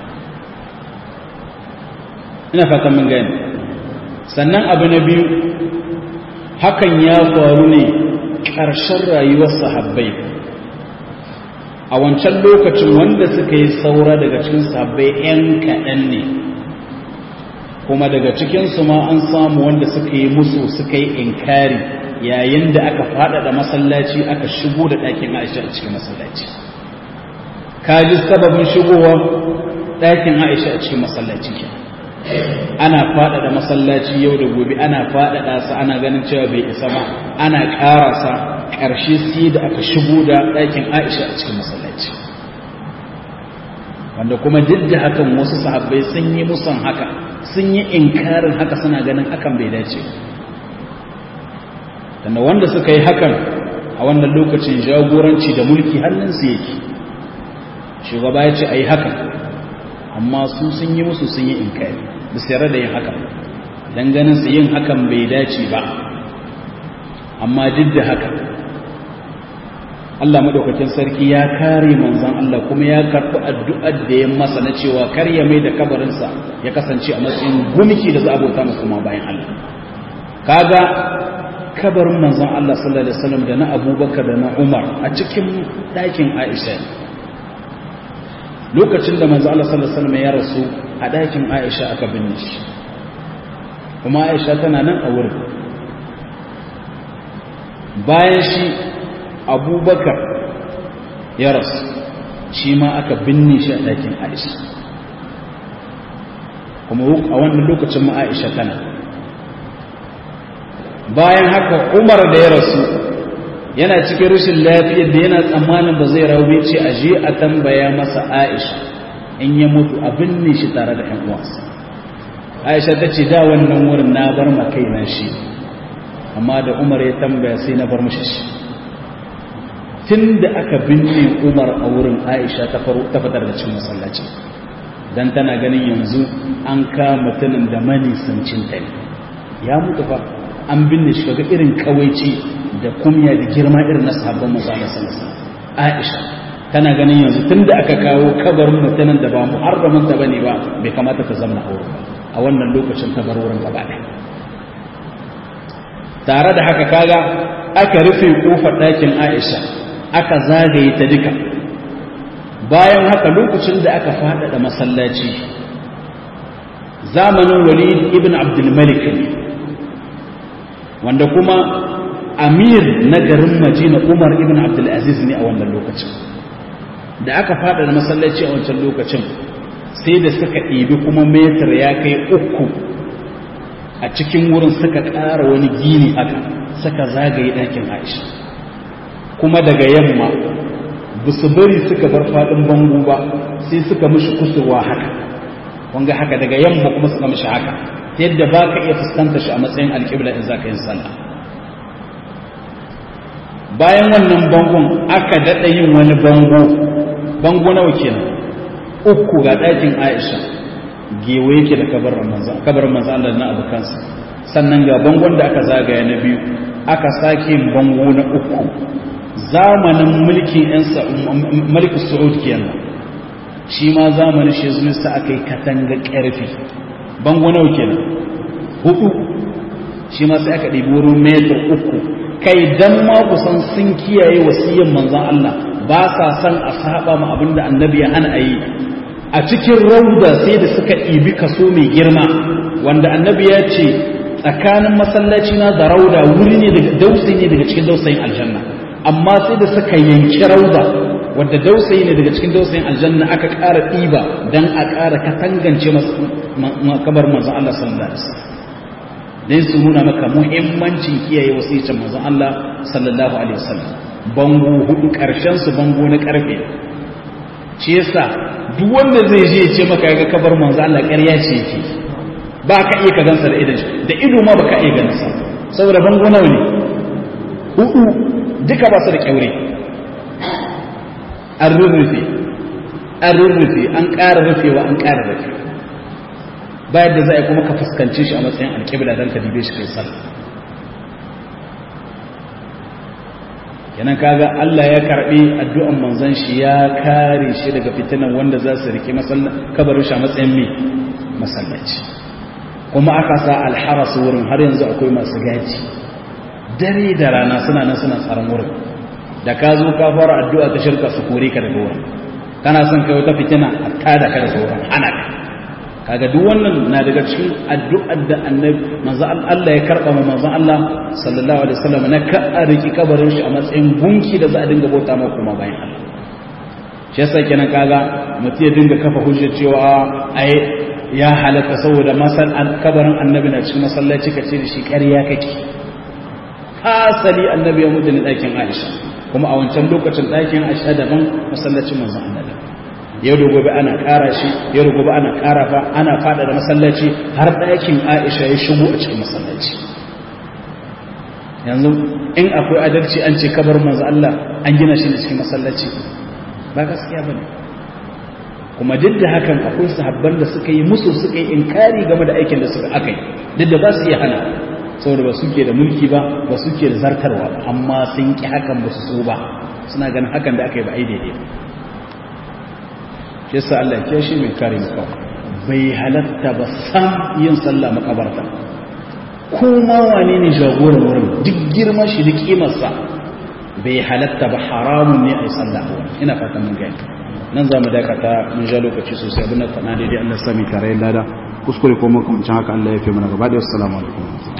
ina fatan mun gani sannan abu na biyu hakan ya faru ne ƙarshen rayuwar sahabbai a wancan lokacin wanda suka yi saura daga cikin sahabbai 'yan kaɗan ne kuma daga cikinsu ma an samu wanda suka yi musu suka yi inkari yayin da aka faɗaɗa masallaci aka shigo da ɗakin aisha a cikin masallaci kaji sababin shigowa ɗakin aisha a cikin masallaci ana faɗaɗa masallaci yau da gobe ana faɗaɗa sa ana ganin cewa bai isa ba ana ƙarasa ƙarshe sai da aka shigo da ɗakin aisha a cikin masallaci wanda kuma duk da hakan wasu sahabbai sun yi musan haka sun yi inkarin haka suna ganin hakan bai dace tunda wanda suka yi hakan a wannan lokacin jagoranci da mulki hannunsu yake shugaba ya ce a yi hakan amma su sun yi musu sun yi inkari da sayar da yin hakan don ganin su yin hakan bai dace ba amma duk da haka Allah madaukakin sarki ya kare manzon Allah kuma ya karɓi addu'ar da ya masa na cewa kar ya mai da kabarinsa ya kasance a matsayin gumki da za a bauta masa kuma bayan Allah kaga kabarin manzon Allah sallallahu alaihi wasallam da na Abubakar da na Umar a cikin ɗakin Aisha lokacin da manzon Allah sallallahu alaihi wasallam ya rasu a ɗakin Aisha aka binne shi kuma Aisha tana nan a wurin bayan shi abubakar ya rasu shi ma aka binne shi a ɗakin aisha kuma a wannan lokacin ma aisha tana bayan haka umar da ya rasu yana cikin rashin lafiyar da yana tsammanin ba zai raube ce a je a tambaya masa aisha in ya mutu a binne shi tare da ‘yan uwansa aisha ta ce da wannan wurin na bar makaina shi amma da umar ya tambaya sai na bar mashi shi tun da aka binne umar a wurin aisha ta fitar da cin masallaci don tana ganin yanzu an kama tunin da manisancin ta ne ya mutu fa an binne shi kaga irin kawaici da kumya da girma irin na sabon musamman sanasa aisha tana ganin yanzu tun da aka kawo kabarin mutumin da ba muharramin ta bane ba bai kamata ta zama a wurin a wannan lokacin ta bar wurin gaba ɗaya tare da haka kaga aka rufe kofar ɗakin aisha aka zagaye ta duka bayan haka lokacin da aka faɗaɗa masallaci zamanin walid ibn abdulmalik wanda kuma amir na garin majina umar ibn abdulaziz ne a wannan lokacin da aka faɗaɗa masallaci a wancan lokacin sai da suka ɗibi kuma metar ya kai uku a cikin wurin suka ƙara wani gini haka suka zagaye ɗakin aisha kuma daga yamma ba su bari suka bar faɗin bango ba sai suka mishi kusurwa haka wanga haka daga yamma kuma suka mishi haka yadda ba ka iya fuskanta shi a matsayin alƙibla in za ka yin sallah bayan wannan bangon aka daɗa yin wani bango bango nawa kenan uku ga ɗakin aisha gewa yake da kabarin manzo Allah na abokansa sannan ga bangon da aka zagaya na biyu aka sake bango na uku zamanin mulkin yan mulkin Saud kenan shi ma zamanin shi zuwa sa aka yi katanga ƙarfi bango nawa kenan hudu shi ma sai aka ɗibi wurin metar uku kai dan ma kusan sun kiyaye wasiyyar manzon Allah ba sa son a saba ma abinda annabi ya hana a yi a cikin rauda sai da suka ɗibi kaso mai girma wanda annabi ya ce tsakanin masallaci na da rauda wuri ne daga dausayi ne daga cikin dausayin aljanna amma sai da suka yanki rauda wadda dausayi ne daga cikin dausayin aljanna aka ƙara ɗiba don a ƙara katangance makabar manzon Allah sallallahu alaihi wasallam dan su nuna maka muhimmancin kiyaye wasicin manzon Allah sallallahu alaihi wasallam bango hudu karshen su bango na karfe shi yasa duk wanda zai je ya ce maka ga kabar manzon Allah ƙarya ce yake ba ka iya ka gansa da idan da ido ma baka iya ganin sa saboda bango nawa ne hudu duka ba su da kyaure an rurrufe an rurrufe an ƙara rufewa an ƙara rufe bayan da za a kuma ka fuskance shi a matsayin alƙibla don ka dibe shi kai sallah kenan kaga Allah ya karbi addu'an manzon shi ya kare shi daga fitinan wanda za su rike kabarin shi a matsayin mai masallaci kuma aka sa alharas wurin har yanzu akwai masu gaji dare da rana suna nan suna tsaron wurin da ka zo ka fara addu'a ta shirka su kore ka daga wurin kana son kai wata fitina a tada ka daga wurin ana ka kaga duk wannan na daga cikin addu'ar da annabi manzo Allah ya karba mu manzo Allah sallallahu alaihi wasallam na ka riki kabarin shi a matsayin gunki da za a dinga bauta ma kuma bayan Allah shi yasa kenan kaga mutum ya dinga kafa hujjar cewa ai ya halatta saboda masal kabarin annabi na cikin masallaci ka ce da shi ƙarya kake hasali annabi ya mutu ne ɗakin Aisha kuma a wancan lokacin ɗakin Aisha daban masallacin manzon Allah yau da gobe ana ƙara shi yau da gobe ana ƙara fa ana fada da masallaci har ɗakin Aisha ya shigo a cikin masallaci yanzu in akwai adalci an ce kabar manzo Allah an gina shi ne cikin masallaci ba gaskiya bane kuma duk da hakan akwai sahabban da suka yi musu suka yi inkari game da aikin da suka aka yi duk da ba su iya hana saboda ba suke da mulki ba ba suke da zartarwa ba amma sun ki hakan ba su so ba suna ganin hakan da aka yi ba ai daidai ba shi yasa Allah ya shi mai kare mu kawai bai halatta ba san yin sallah makabarta ko ma wane ne jagoran wurin duk girma shi da kimarsa bai halatta ba haramun ne a yi sallah a wurin ina fatan mun gani nan za mu dakata mun ja lokaci sosai abin da faɗa daidai Allah sami tare lada kuskure ko makamancin haka Allah ya fi mana gaba da wasu alaikum